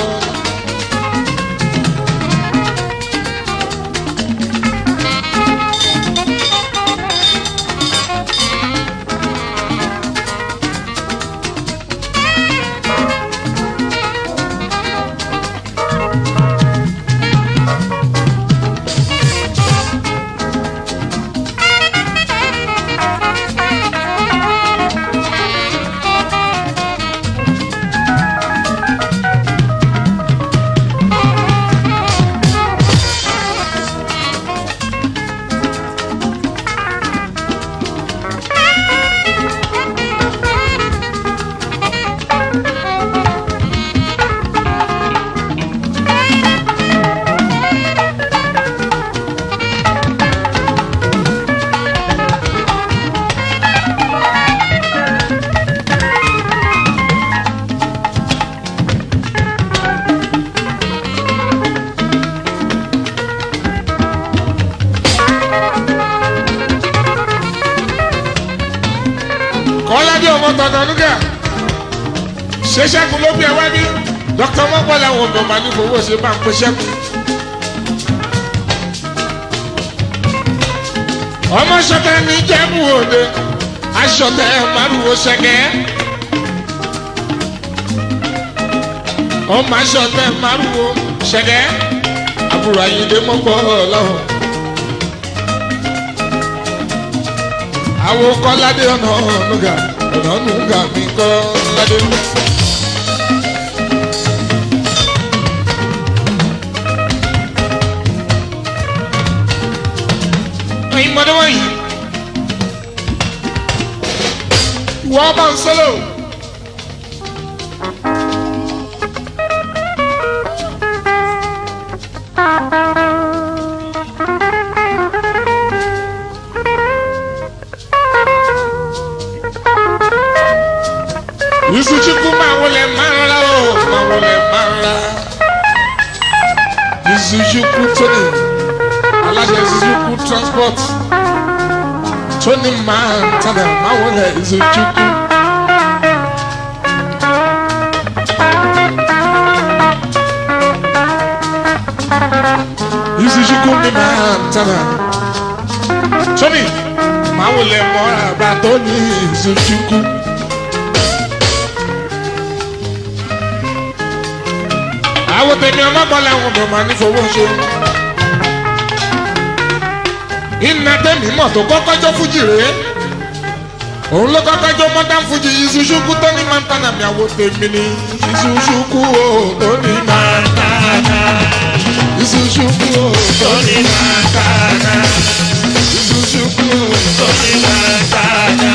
kọ́ládé ọmọ tọ̀nà lúgà ṣé ṣẹ́gun ló bí ẹ wá bí dókítà mọ́gbọ́lá àwọn ọmọ màá ní fowó ṣe máa ń pe ṣẹ́gun. ọmọ ṣọtẹ ní jẹ́bù òde aṣọtẹ márùwò ṣẹgẹ́ ọmọ aṣọtẹ márùwò ṣẹgẹ́ àbúrò ayíǹde mọ́gbọ́ ọlọ́run. àwọn kọ́ládé ọ̀nà ọ̀nùgà ọ̀nà ọ̀nùgà mi kọ́ládé. ẹ̀yin mọ́dé wọ̀nyí wọ́n bá ń sọ́lọ̀. Izuzuku Tony aláṣẹ Izuzuku transport Tony Montana máa wọlé Izuzuku. Izuzuku ni Montana Tony máa wọlé mọ́ra bá Tony Izuzuku. àwọn tèmi ọlọ́gbọ́n làwọn ọmọ máa ní fowó ṣe. iná tèmi mọ̀ tó kọ́kọ́ jó fújì rèé òun ló kọ́kọ́ jó mọ́tà fújì ìṣúṣúkú tó ní mọ́tànà mi àwọn tèmi ní ìṣúṣúkú o tó ní mọ́tànà ìṣúṣúkú o tó ní mọ́tànà ìṣúṣúkú o tó ní mọ́tànà.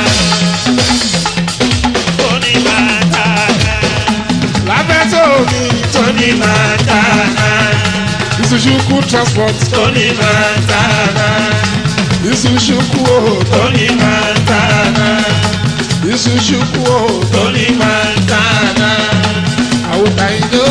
lábẹ́ tó mi tó ní mọ́tànà ìṣúṣúkú transport tó ní mọ́tànà ìṣúṣúkú o tó ní mọ́tànà ìṣúṣúkú o tó ní mọ́tànà àwòtá ìjọ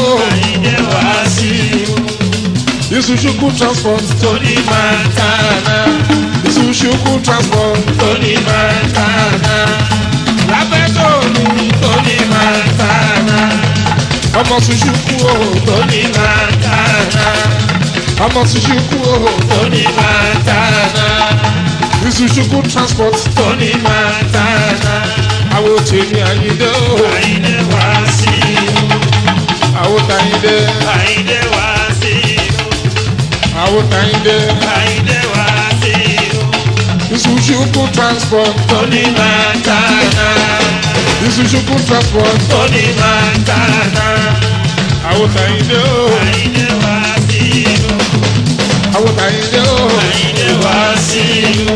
ìṣúṣúkú transport tó ní mọ́tànà ìṣúṣúkú transport tó ní mọ́tànà lábẹ́ tó mi tó ní mọ́tànà ọmọ ṣuṣuku o tó ní mọ́tànà ọmọ ṣuṣuku o tó ní mọ́tànà ìṣuṣuku transport tó ní mọ́tànà àwọn tèmi àyíndé o Àyìndé wá sí inú, àwọn tàyíndé Àyìndé wá sí inú, àwọn tàyíndé Àyìndé wá sí inú, ìṣuṣuku transport tó ní mọ́tànà, ìṣuṣuku transport tó ní mọ́tànà, àwọn tàyíndé o Àyìndé wá sí inú, àwọn tàyíndé o Àyìndé wá sí inú,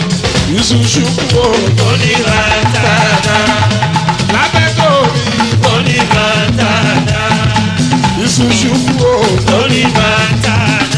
ìṣuṣuku o tó ní mọ́tànà, lábẹ́ tó mi tó ní mọ́tànà, ìṣuṣuku o tó ní mọ́tànà,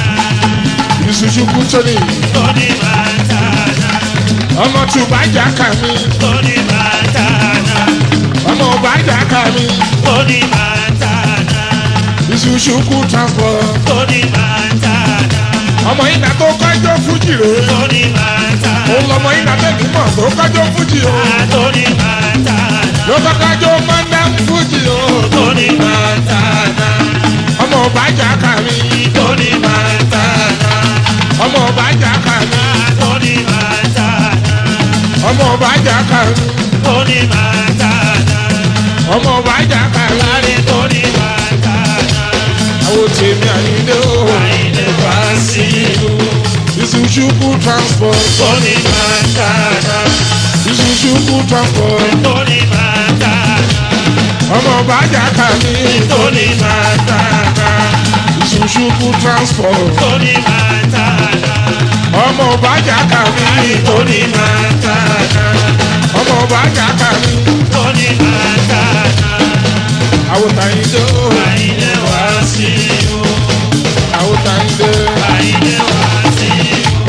ìṣuṣuku tó ní tó ní mọ́tànà, ọmọ tùbájà kà mí tó ní mọ́tànà, ọmọ ọbàjà kà mí tó ní mọ́tànà. ìṣuṣuku transport Tony Montana, ọmọ ìgbà tó kọjọ fújì rè é Tony Montana, òun lọmọ ìgbà tẹ̀mí mọ̀ tó kọjọ fújì o Tony Montana, ló kọjọ mọ́ndà fújì o Tony Montana, ọmọ ọbàjà kà mí Tony Montana, ọmọ ọbàjà kà mí Tony Montana, ọmọ ọbàjà kà mí Tony Montana, ọmọ ọbàjà kà mí Láre Tony Montana, àwọn tèmi àyíndé o Àyìndé wá sí ìlú, ìṣuṣuku transport Tony Montana, ìṣuṣuku transport Tony Montana, ọmọ ọbàjà kà mí Tony Montana, ìṣuṣuku transport Tony Montana. ọmọ ọbàjà kà mí Tony Montana, ọmọ ọbàjà kà mí Tony Montana, àwọn tàyíndé o Àyìndé wá sí inú, àwọn tàyíndé Àyìndé wá sí inú,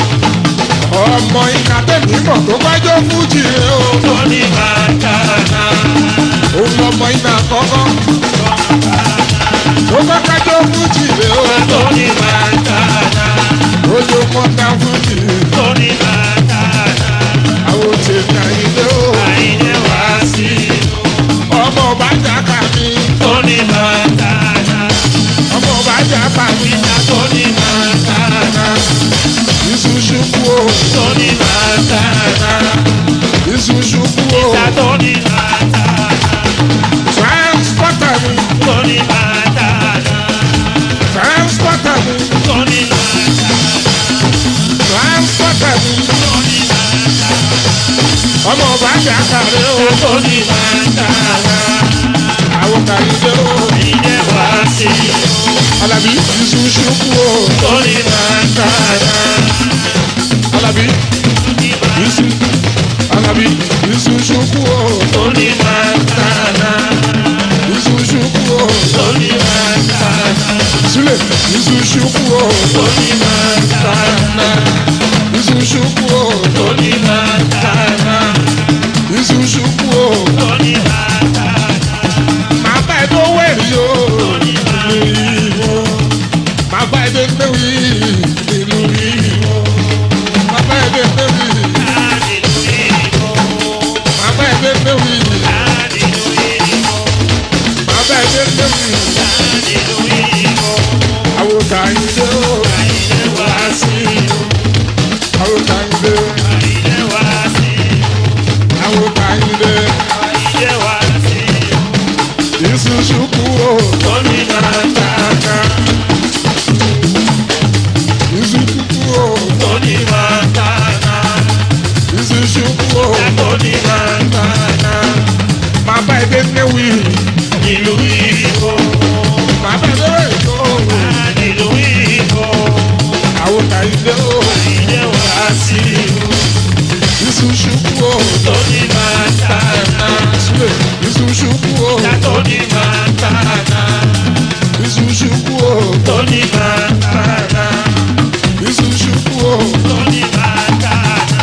ọmọ ìka tẹ̀mí mọ̀ tó kọjọ fújì rè o Tony Montana, òun lọmọ ìka kọ́kọ́ tó kọjọ fújì rè o Tony Montana, ojú mọ́tà fújì Tony Montana, àwọn tèmi àyíndé o Àyìndé wá sí inú, ọmọ ọbàjà kà mí Tony Montana, ọmọ ọbàjà kà mí Tony Montana, ìṣuṣuku o Tony Montana, ìṣuṣuku o Tony Montana, transporter mi Tony Montana, transporter mi Tony Montana. transporter mi ọmọ ọbàjà kà mí o Tony Montana, àwọn tàyíndé o Àyìndé wá sí inú. alábí ìṣuṣuku o Tony Montana, alábí ìṣu alábí ìṣuṣuku o Tony Montana, ìṣuṣuku o Tony Montana, sílẹ̀ ìṣuṣuku o Tony Montana, ìṣuṣuku o Tony Montana, ìṣuṣuku o Tony Montana, màá bá ẹ tó wẹ̀rí o màá bá ẹ tó gbé tàyíndé o. Àyìndé wá sí o. àwọn tàyíndé. Àyìndé wá sí o. àwọn tàyíndé. Àyìndé wá sí o. iṣu ṣùkú o. Tóní máa tàná. iṣu ṣùkú o. Tóní máa tàná. iṣu ṣùkú o. Tóní máa tàná. màá bá ẹgbẹ́ níwì. Ìlú Ìgbò. màá bá ẹgbẹ́ ìjọ. Ìlú Ìgbò. àwọn tàyíndé o. Àyìndé wá sí o. iṣu ṣùkú o. Tóní máa tàná. sílẹ̀ iṣu ṣùkú o. Tóní máa tàná. iṣu ṣùkú o. Tóní máa tàná. iṣu ṣùkú o. Tóní máa tàná.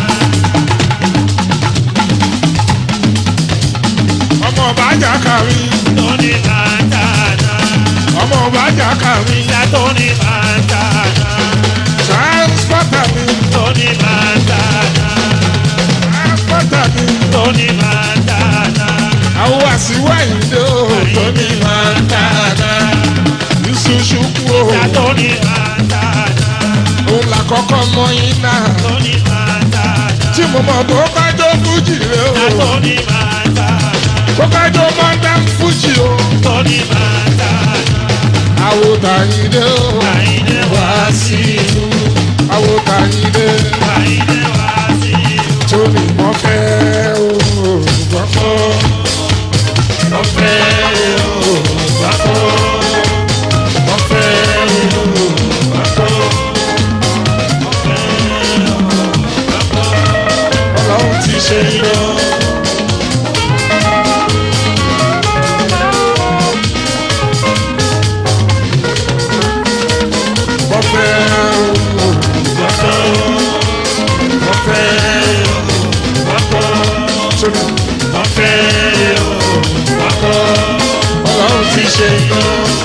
ọmọ ọba ajá kàrí. Tóní máa tàná. ọmọ ọba ajá kàrí. Ìyá Tóní máa tàná. transporter mi. Tóní máa tàná. transporter mi. Tóní máa tàná. àwọn àṣìwá ìdè o. Tóní máa tàná. iṣu ṣùkú o. Ìyá Tóní máa tàná. òun là kọ́kọ́ mọ iná. Tóní máa tàná. tí mo mọ̀ tó kájọ́ fújì rẹ Ìyá o. Tóní máa tàná. tó kájọ́ modern fújì o. Tóní máa tàná. àwo tàyíndé o. Àyìndé wá sí ìlú. àwo tàyíndé. Àyìndé wá sí ìlú. tóní mọ́ fẹ́ o. gbọ́kọ́. Ọ̀fẹ́ o, bàbá. Ọ̀fẹ́ o, bàbá. ọlọ́run ti ṣe yọ. mọ́ fẹ́ o. Bàbá. Ọ̀fẹ́ o, bàbá. tóní Ọ̀fẹ́ o, bàbá. ọlọ́run ti ṣe yọ.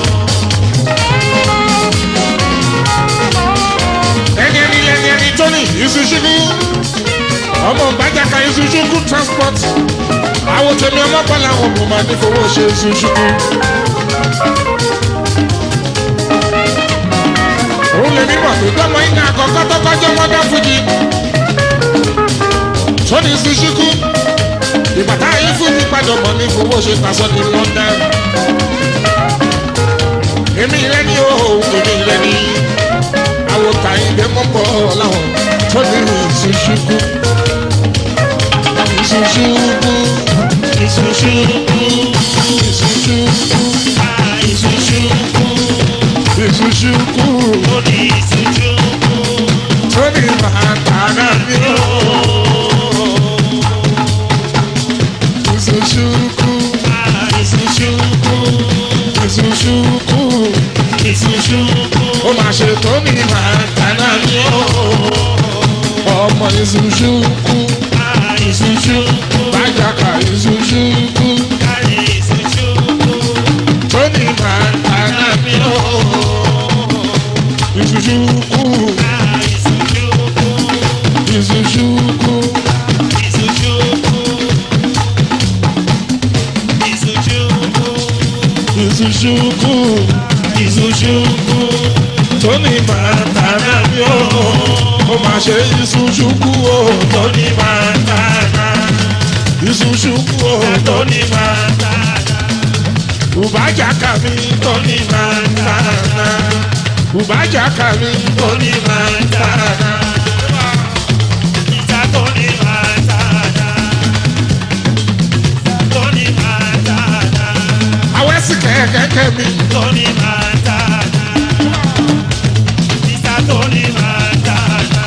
ẹni ẹni lẹni ẹni tóní ìṣúṣúkú ọmọ gbajaka ìṣúṣúkú transport àwọn tèmi ọmọ bọ́lá wọn kò máa ní fowó ṣe ìṣúṣúkú. òun lè mímọ̀ tó tọ́mọ iná àkọ́kọ́ tó kọjọ́ mọ́dá fújì tóní ìṣúṣúkú ìbàtà yìí fújì padà mọ́ ní fowó ṣe pàṣọ ní London. èmi lẹ́ni o èmi lẹ́ni àwọn kàyíndé mọ́kọ́ láwọn tó ní ìṣúṣúkú. ìṣúṣúkú Ìṣúṣúkú, ìṣúṣúkú ah, ìṣúṣúkú. ìṣúṣúkú Ó ní ìṣúṣúkú. tó ní màtàrà ní o. ìṣúṣúkú Ah, ìṣúṣúkú. ìṣúṣúkú Ìṣúṣúkú. ó máa ṣe tó ní màtàrà ní o. ọmọ ìṣúṣúkú Ah, ìṣúṣúkú. bájàkà ìṣúṣúkú Ah, ìṣúṣúkú. tó ní màtàrà ní o. ìṣúṣúkú Ah, ìṣúṣúkú. ìṣúṣúkú Ìṣúṣúkú. Ìṣúṣúkú. ìṣúṣúkú Ìṣúṣúkú. tó ní màtàrà ní o. ó máa ṣe ìṣúṣúkú o. Tóní máa tàná. ìṣúṣúkú o. Tóní máa tàná. Ùbájàkà mi Tóní máa tàná. Ùbájàkà mi Tóní máa tàná. Ìta tóní máa tàná. Tóní máa tàná. Awẹ́sì kẹ̀kẹ́kẹ́ mi Tóní máa tàná. Ìta tóní máa tàná.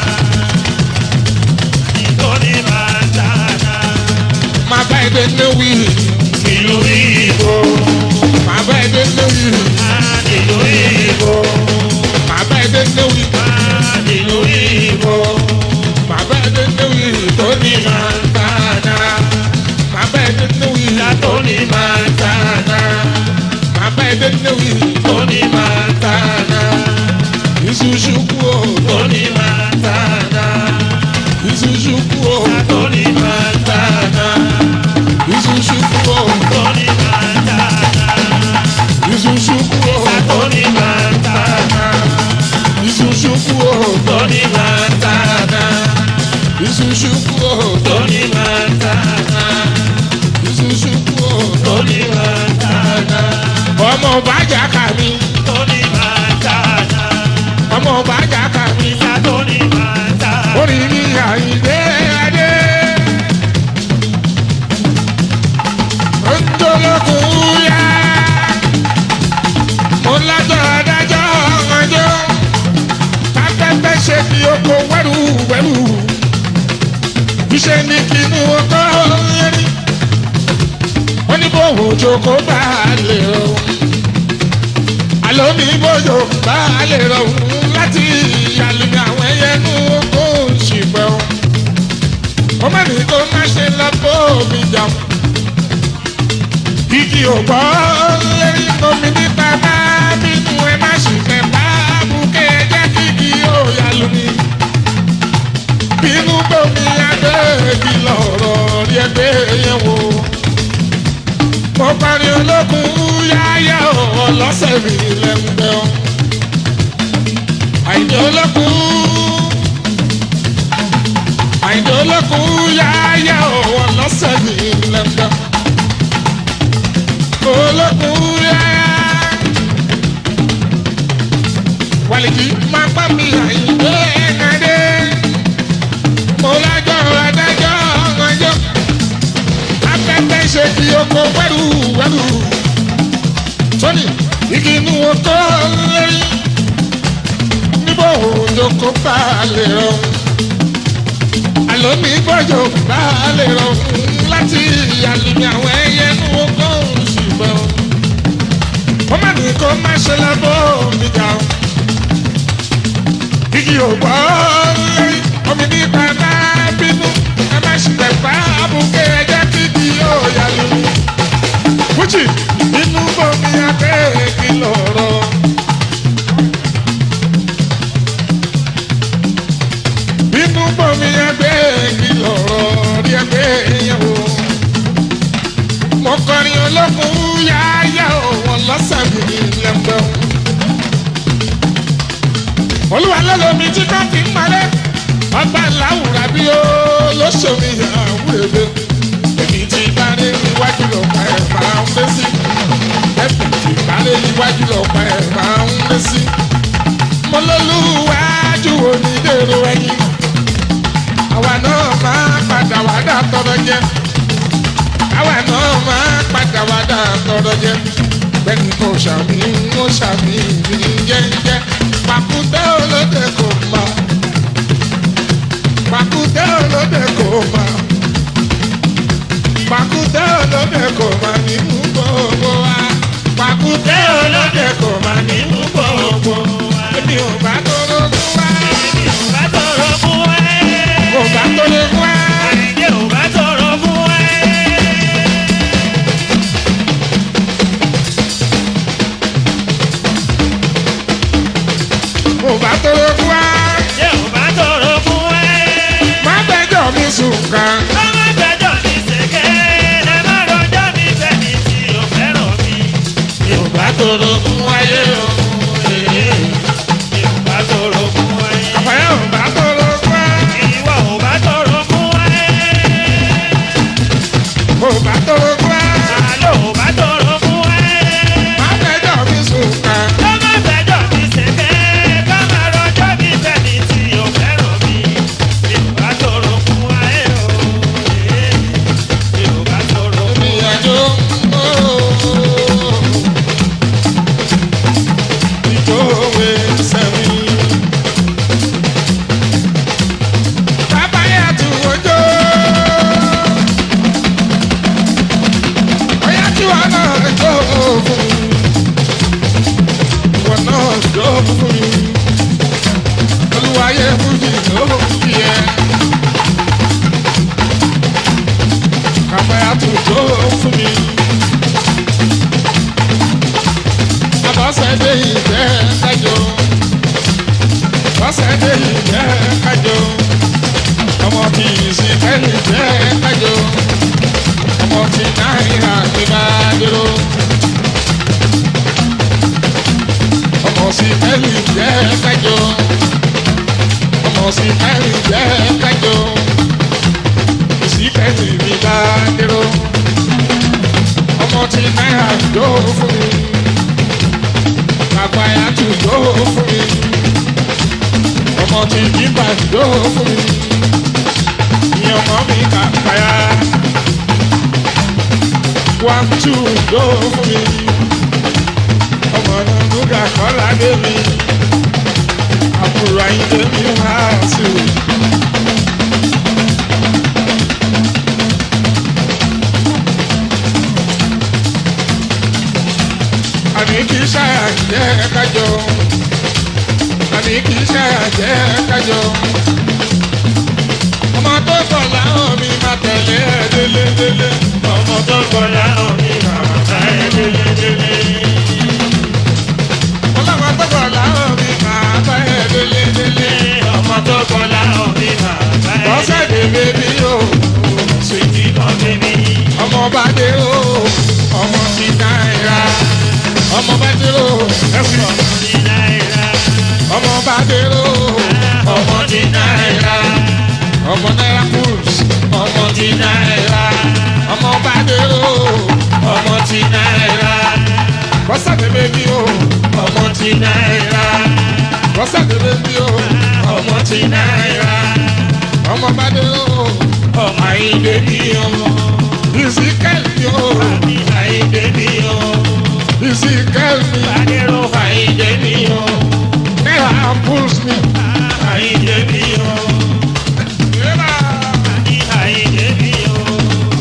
Tóní máa tàná. máa bá ẹdẹ léwì Ìlú Ìgbò. máa bá ẹdẹ léwì Ìlú Ìgbò. máa bá ẹdẹ léwì Ìlú Ìgbò. máa bá ẹdẹ léwì tó ní máa tààdà máa bá ẹdẹ léwì Ìta tóní máa tàná. máa bá ẹdẹ léwì Tóní máa tàná. ìṣúṣúkú o Tóní máa tàná. ìṣúṣúkú o Tóní máa tàná. ìṣúṣúkú o Tóní máa tàná. ìṣúṣúkú o Tóní máa tàná. Tony Montana. iṣu ṣubú o Tony Montana. iṣu ṣubú o. Tony Montana. ọmọ bàjá kà mí Tony Montana. ọmọ bàjá kà mí Ìyá Tony Montana. orí mi àyíndé adé. ńdọ́lọ́kùn yá mo lájọ́ adájọ́ ọjọ́ afẹ́fẹ́ ṣe fi oko wẹ́rù wẹ́rù iṣẹ́ ní kínú ọkọ rí wọ́n ní bòwò jókòó bá a lè rọ àlọ́ ní bòjò bá a lè rọ láti àlùmí àwọn ẹyẹ nú oko ṣìpẹ́ o ó má ní kó má ṣe lọ bó mi jà igi ò gbọ́ lérí omi nípa bá bínú ẹ má sì fẹ́ bá bùkẹ́ ẹ jẹ́ kí igi ó yà lómi bínú bómi adé igi lọ̀rọ̀ rí ẹgbẹ́ yẹn wò mo parí olókun yáyá ọlọ́sẹ̀ mi lẹ́gbẹ́ ọ́ àìní olókun àìní olókun yáyá ọlọ́sẹ̀ mi lẹ́gbẹ́ olókun yáyá wàlìkì máa bá mi àìní ẹ̀ẹ́dẹ́ mo lájọ́ adájọ́ ọjọ́ afẹ́fẹ́ ṣe fi oko wẹ́rù wẹ́rù tóní igi inú oko lérí níbo òjò kó bá a lè rọ àlọ́ mi gbọ́jọ bá a lè rọ láti àlùmí àwọn ẹyẹ inú oko ṣùgbọ́n wọ́n má ní kó má ṣe lábọ́ mi jà ó igi ò gbọ́ lérí omi nípa bá bínú ẹ má ṣe tẹ̀fà abúké ẹjẹ́ kídi yóò yá lu. Fújì inú bomi abẹ́ kí lọ̀rọ̀. Inú bomi abẹ́ kí lọ̀rọ̀ rí ẹgbẹ́ yẹn wò. Mo kọrin olókùn yáyá òun lọ́sàbí lẹ́gbẹ̀ẹ́ olúwa lọ́lọ́mi tí ká fi ń malẹ̀ ọba làwùrà bí ó lóṣòmí àwúrẹ́bẹ èmi ti bárẹ̀ níwájú lọ́pàá ẹ̀ máa ń lé sí ẹ̀bùn ti bárẹ̀ níwájú lọ́pàá ẹ̀ máa ń lé sí mo lọ́lúwájú onídèrò ẹ̀yìn àwa náà máa padà wá dà tọrọ jẹ àwa náà máa padà wá dà tọrọ jẹ bẹ́ẹ̀ni kò ṣàmì ń ṣàmì ní jẹ́jẹ́ pàkúté olóde kò mọ̀ pàkúté olóde kò mọ̀ pàkúté olóde kò mọ̀ nínú gbogbo wa pàkúté olóde kò mọ̀ nínú gbogbo wa èmi ò bá tóró fún wa Èmi ò bá tọrọ fún ẹ. ò bá tóró fún wa Àìjẹ́ ò bá tọrọ fún ẹ. ò bá tóró fún wa Àìjẹ́ ò bá tọrọ fún ẹ. má bẹjọ́ mi sùn kan Ọmọ gbẹjọ mi ṣèké, ẹ má rọjọ́ mi fẹ́ni tí ò fẹ́ràn mi. Mi ò bá tọrọ fún ayé o. Mi ò bá tọrọ fún ayé. àfàyà ò bá tóró fún wa Ìwọ ò bá tọrọ fún ayé. ò bá tóró fún wa Àlọ́ ò bá tọrọ fún ayé. má bẹjọ́ mi sùn kan. Ọmọ gbẹjọ mi ṣèké, ká má rọjọ́ mi fẹ́ni ọmọ tí jíba ìjó fún mi ní ọmọ mi kà pàyà one two ìjó fún mi ọmọ náà lùgà kọ́lá dé mi àbúrò ayíǹde mi wá sí i. àní kì í ṣàjẹ́ kájọ àní kì í ṣàjẹ́ kájọ. ọmọ tó kọ̀ láwọn mi máa tẹ̀lé ẹ délé délé. ọmọ tó kọjá omi bàbá ẹ délédélé. ọlọ́mọ tó kọ̀ láwọn mi máa bá ẹ délé délé. ọmọ tó kọjá omi bàbá ẹ bọ́sẹ̀ dé bébí o sweetie kan bébí. ọmọ bá dé o ọmọ ti náírà ọmọ bá dé o ẹ̀sìn ọmọ ní náírà. ọmọ bá dé o ọmọ ní náírà. ọmọ náírà kúrús ọmọ ti náírà ọmọ bá dé o ọmọ ní náírà. bọ́sẹ̀ dé bébí o ọmọ ní náírà. bọ́sẹ̀ dé bébí o ọmọ ní náírà. ọmọ bá dé o ọmọ àyíndé bí ọmọ. ìsìkẹ́lì o àmì àyíndé bí ọmọ. ìsìkẹ́lì adéró àyíndé bí ọmọ. náírà kúrús mi. àyíndé bí ọmọ. àmì àyíndé bí ọmọ.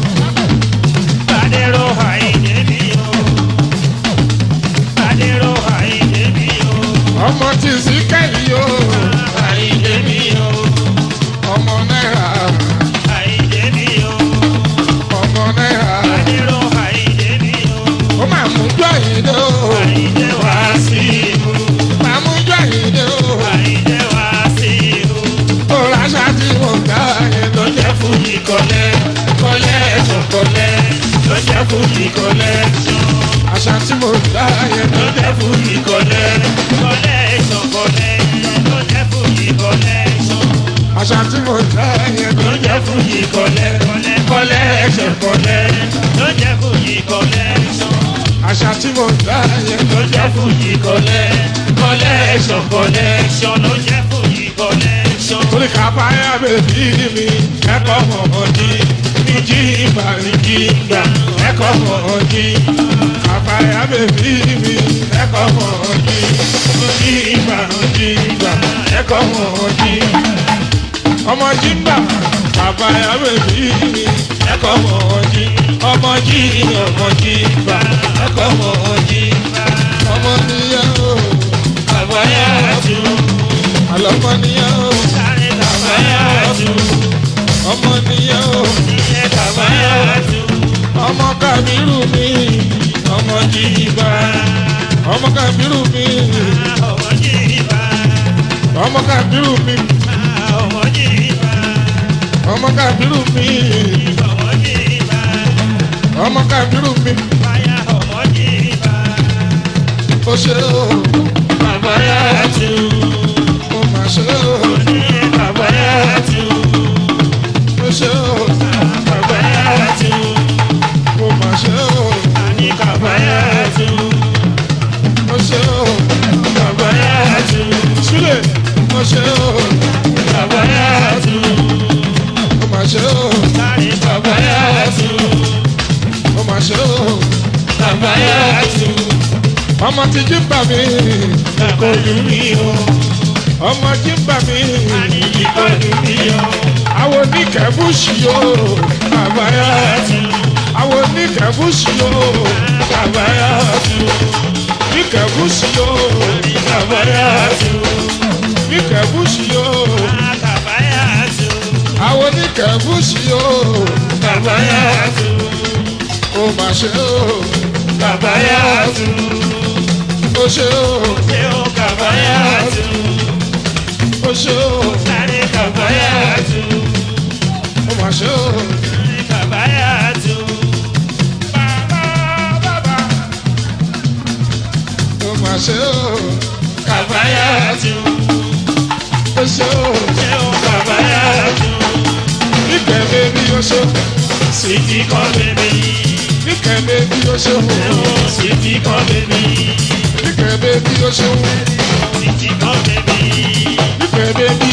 adéró àyíndé bí ọmọ. adéró àyíndé bí ọmọ. ọmọ tí ìsìkẹ́lì o àyíndé bí ọmọ. ọmọ náírà àyíndé bí ọmọ. ọmọ náírà adéró àyíndé bí ọmọ. ó máa mú jọ ìdè o àyíndé wá sí ibú. máa mú jọ ìdè o àyíndé wá sí ibú. ó ráṣà tí mo gbà yẹn ló jẹ́ fújì kọ́lẹ́ kọ́lẹ́ ẹ̀sùn kọ́lẹ́ ló jẹ́ fújì kọ́lẹ́ àṣà tí mo gbà yẹn ló jẹ́ fújì kọ́lẹ́ kọ́lẹ́ ẹ̀sùn kọ́lẹ́ ló jẹ́ fújì kọ́lẹ́ ẹ̀sùn àṣà tí mo gbà yẹn ló jẹ́ fújì kọ́lẹ́ kọ́lẹ́ kọ́lẹ́ ẹ̀sùn kọ́lẹ́ ló jẹ́ fújì kọ́lẹ́ ẹ̀sùn àṣà tí mo gbà yẹn ló jẹ́ fújì kọ́lẹ́ kọ́lẹ́ ẹ̀sùn kọ́lẹ́ ẹ̀sùn ló jẹ́ fújì kọ́lẹ́ ẹ̀sùn. orí kábáyà bèbí mi ẹ̀kọ́ mọ̀ọ́dí ní jí ìgbà ní jí ìgbà ẹ̀kọ́ mọ̀ọ́dí kábáyà bèbí mi ẹ̀kọ́ mọ̀ọ́dí ní jí ìgbà ní jí ìgbà ẹ̀kọ́ mọ̀ọ́dí ọmọ jímbà kábáyà bèbí mi ẹ̀kọ́ mọ̀ọ́dí ọmọ jí ọmọ jí ìgbà ẹ̀kọ́ mọ̀ọ́dí ọmọ níyàwó àbáyá tù àlọ́mọ níyàwó sáré àbáyá tù ọmọ níyàwó ilé àbáyá tù ọmọ kàmírù mi ọmọ jí ìgbà ọmọ kàmírù mi ọmọ jí ìgbà ọmọ kàmírù mi ọmọ jí ìgbà. ọmọ kàmírù mi ọmọ jí ìgbà. ọmọ kàmírù mi Báyà ọmọ jí ìgbà. ó ṣe ó Bàbá yá tu. ó mà ṣe ó Ní bàbá yá tu. ó ṣe ó Bàbá yá tu. ó mà ṣe ó Ní bàbá yá tu. ó ṣe ó Bàbá yá tu. sílẹ̀ ó ṣe ó Bàbá yá tu. ó mà ṣe ó Sáré bàbá yá tu. ó mà ṣe ó Bàbá yá tu. ọmọ tí jímbà mi Kò lù mí o. ọmọ jímbà mi Àní kò lù mí o. àwọn oníkẹ́bùsì o Bàbá yá tu. àwọn oníkẹ́bùsì o Bàbá yá tu. oníkẹ́bùsì o Bàbá yá tu. oníkẹ́bùsì o Bàbá yá tu. àwọn oníkẹ́bùsì o Bàbá yá tu. ó mà ṣe ó Bàbá yá tu. ó ṣe ó Ṣé o bàbá yá tu? ó ṣe ó Sáré bàbá yá tu. ó mà ṣe ó Bàbá yá tu. bàbá bàbá ó mà ṣe ó Bàbá yá tu. ó ṣe ó Ṣé o bàbá yá tu? níkẹ́ bébí ó ṣe Sìtì kan bèbí. níkẹ́ bébí ó ṣe Ṣé o sìtì kan bèbí? níkẹ́ bébí ó ṣe Sìtì kan bèbí. níkẹ́ bébí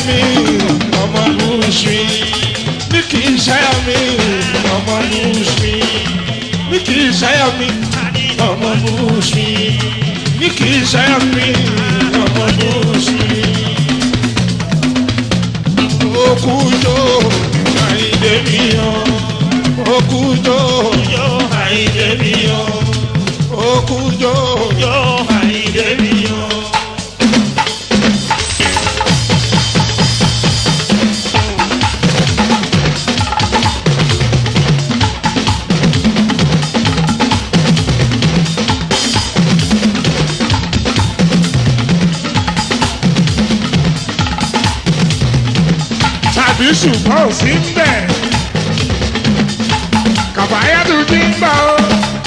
mi ọmọ lùsùn ní kì í ṣáyà mi ọmọ lùsùn ní kì í ṣáyà mi ọmọ lùsùn ní kì í ṣáyà mi ọmọ lùsùn. Okujo àìdè mi yọ. Okujo Yo àìdè mi yọ. okujo Yo àìdè mi yọ. tàbí ṣùgbọ́n ò sí ń bẹ̀. Kàbáyádùn ti ń bọ̀ o.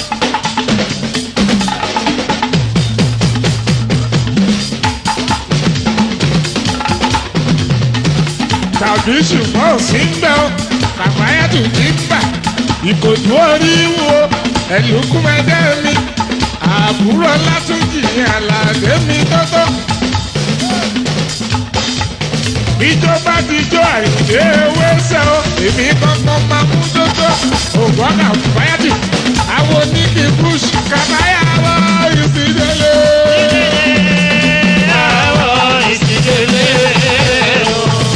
tàbí ṣùgbọ́n ò sí ń bẹ̀ o. Kàbáyádùn ti ń bà. Ìkòjú orí wo ẹ̀lùkúmẹ́dẹ́ mi. Àbúrò Látúnjì ní àlàdé mi tọ́tọ́. ìjọba ti jó àìdè wẹ́sẹ̀ o èmi kankan máa mú dódó ògbọ́n náà fáyàtì àwọn oníkì bush kàbáyà wọ ìsìndélé. Àwọ̀ ìsìndélé o.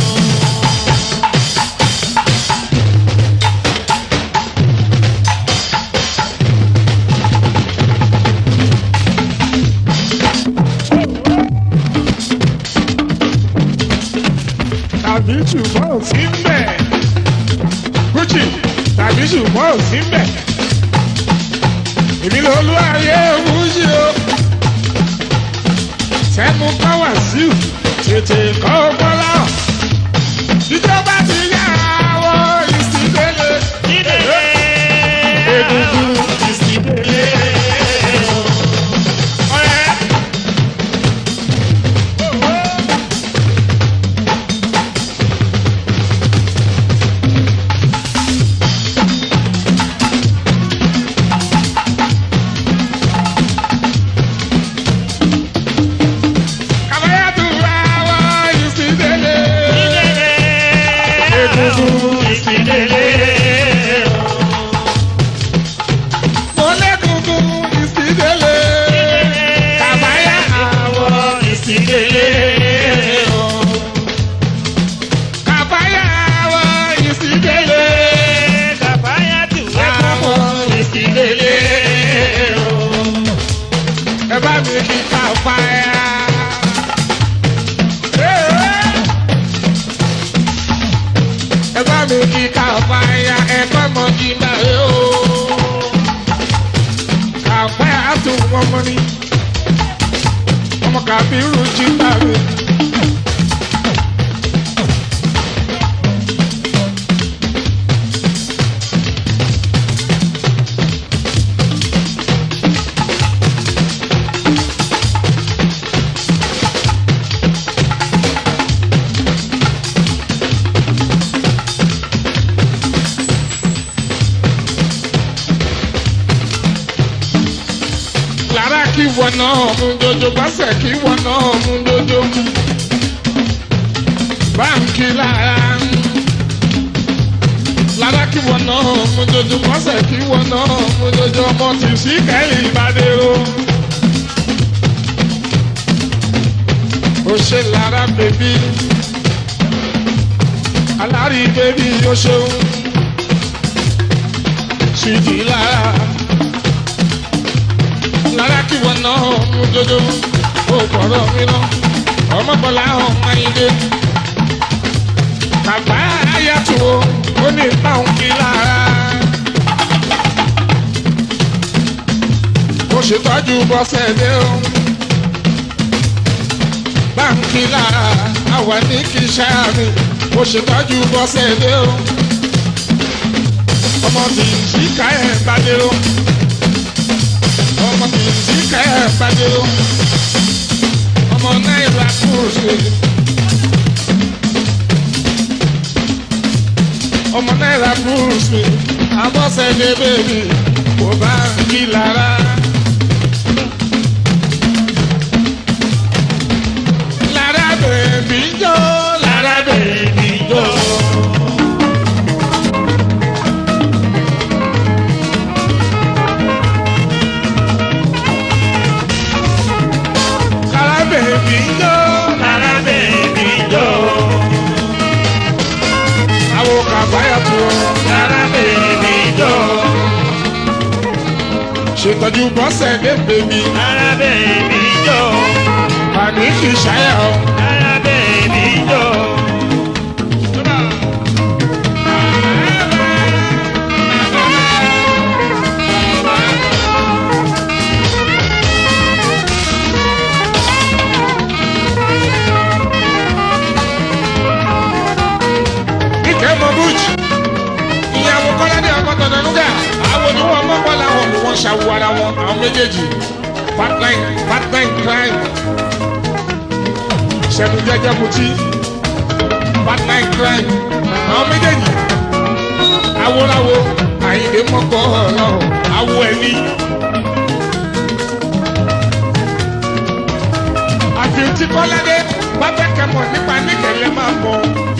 tàbí ṣùgbọ́n ò sí ń bẹ̀. gucci tàbí ṣùgbọ́n ò sí ń bẹ̀. èmi ló lú ayé wúṣí o. sẹ́mu kọ́ wá sí ò tètè kọ́ bọ́lá. ìjọba ti yá àwọ̀ ìsìndélé. Ìdèlé. Egungun ìsìndélé o. ọ̀rẹ́. Kàbáyàtú àwọ̀ ìsìndélé. Ìdèlé. Egungun ìsìndélé o. Mo lẹ́gungun ìsìndélé. Kàbáyà àwọ̀ ìsìndélé o. Kàbáyà àwọ̀ ìsìndélé. Kàfáyàtù Àwọ̀ ìsìndélé o. ẹ bá mi kí kàbáyà. Ẹ bá mi kí kàbáyà ẹ̀kọ́ mọ̀ kí n bá yẹ o. Kàbáyà tún wọ́n mọ́ ni. Ọmọ kàbírù jí bá mi. Lára kí wọn náà mú dodo, bọ́sẹ̀ kí wọn náà mú dodo. Báńkì lára. Lára kí wọn náà mú dodo, bọ́sẹ̀ kí wọn náà mú dodo. Ọmọ tì sí kẹ́yìn ìbádẹ́rọ. Ó ṣe lára bèbí. Alárí bèbí ó ṣeun. Ṣìdí lára lára kí wọn náà mú dodo ó gbọ́dọ̀ mi lọ ọmọbọlá ọmọ ilé bàbá ayàtò ó ní báwọn kí lára ó ṣètọ́jú bọ́sẹ̀ dé o báńkì lára àwa ní kí sáàmì ó ṣètọ́jú bọ́sẹ̀ dé o ọmọ tí ń ṣìkà ẹ̀ bá dé o ọmọ tí ń ṣìkà ẹ̀ bá dé o ọmọ náírà kúrò ọmọ náírà kúrò abọ́sẹ̀dé bèbí kò bá ń kí lára. lára bèbí jó lára Kára bèbí jó. kára bèbí jó. Kára bèbí jó. àwọn kàbáyà tó. Kára bèbí jó. ṣètọ́jú bọ́sẹ̀ dé bèbí. Kára bèbí jó. àní kì í ṣáyà o. Kára bèbí jó. Ike mọ búùjì. Ìyàwó Kọ́ládé ọmọ tọ̀nà núgà. Àwọn oníwọ̀n mọ́kọ́ làwọn ni wọ́n ṣàwọ̀ ara wọn. Àwọn méjèèjì. Partline partline crime. Ṣẹ̀nu jẹ́jẹ́ kutí. Partline crime. Àwọn méjèèjì. Awolawo Àyìndé mọ́kọ́ ọlọ́run. Awo ẹni. Àfi tí Kọ́ládé bá fẹ́ kẹ́mọ̀ nípa níkẹ̀lẹ́ máa mọ̀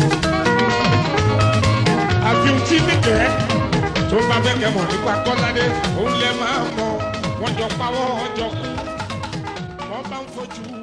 àfihàn tí nìkẹ́ tó bá fẹ́ kẹ́ mọ̀ nípa kọ́ládé òun lẹ máa mọ̀ wọ́n jọ pawọ́ ọjọ́ kú wọ́n bá ń fojú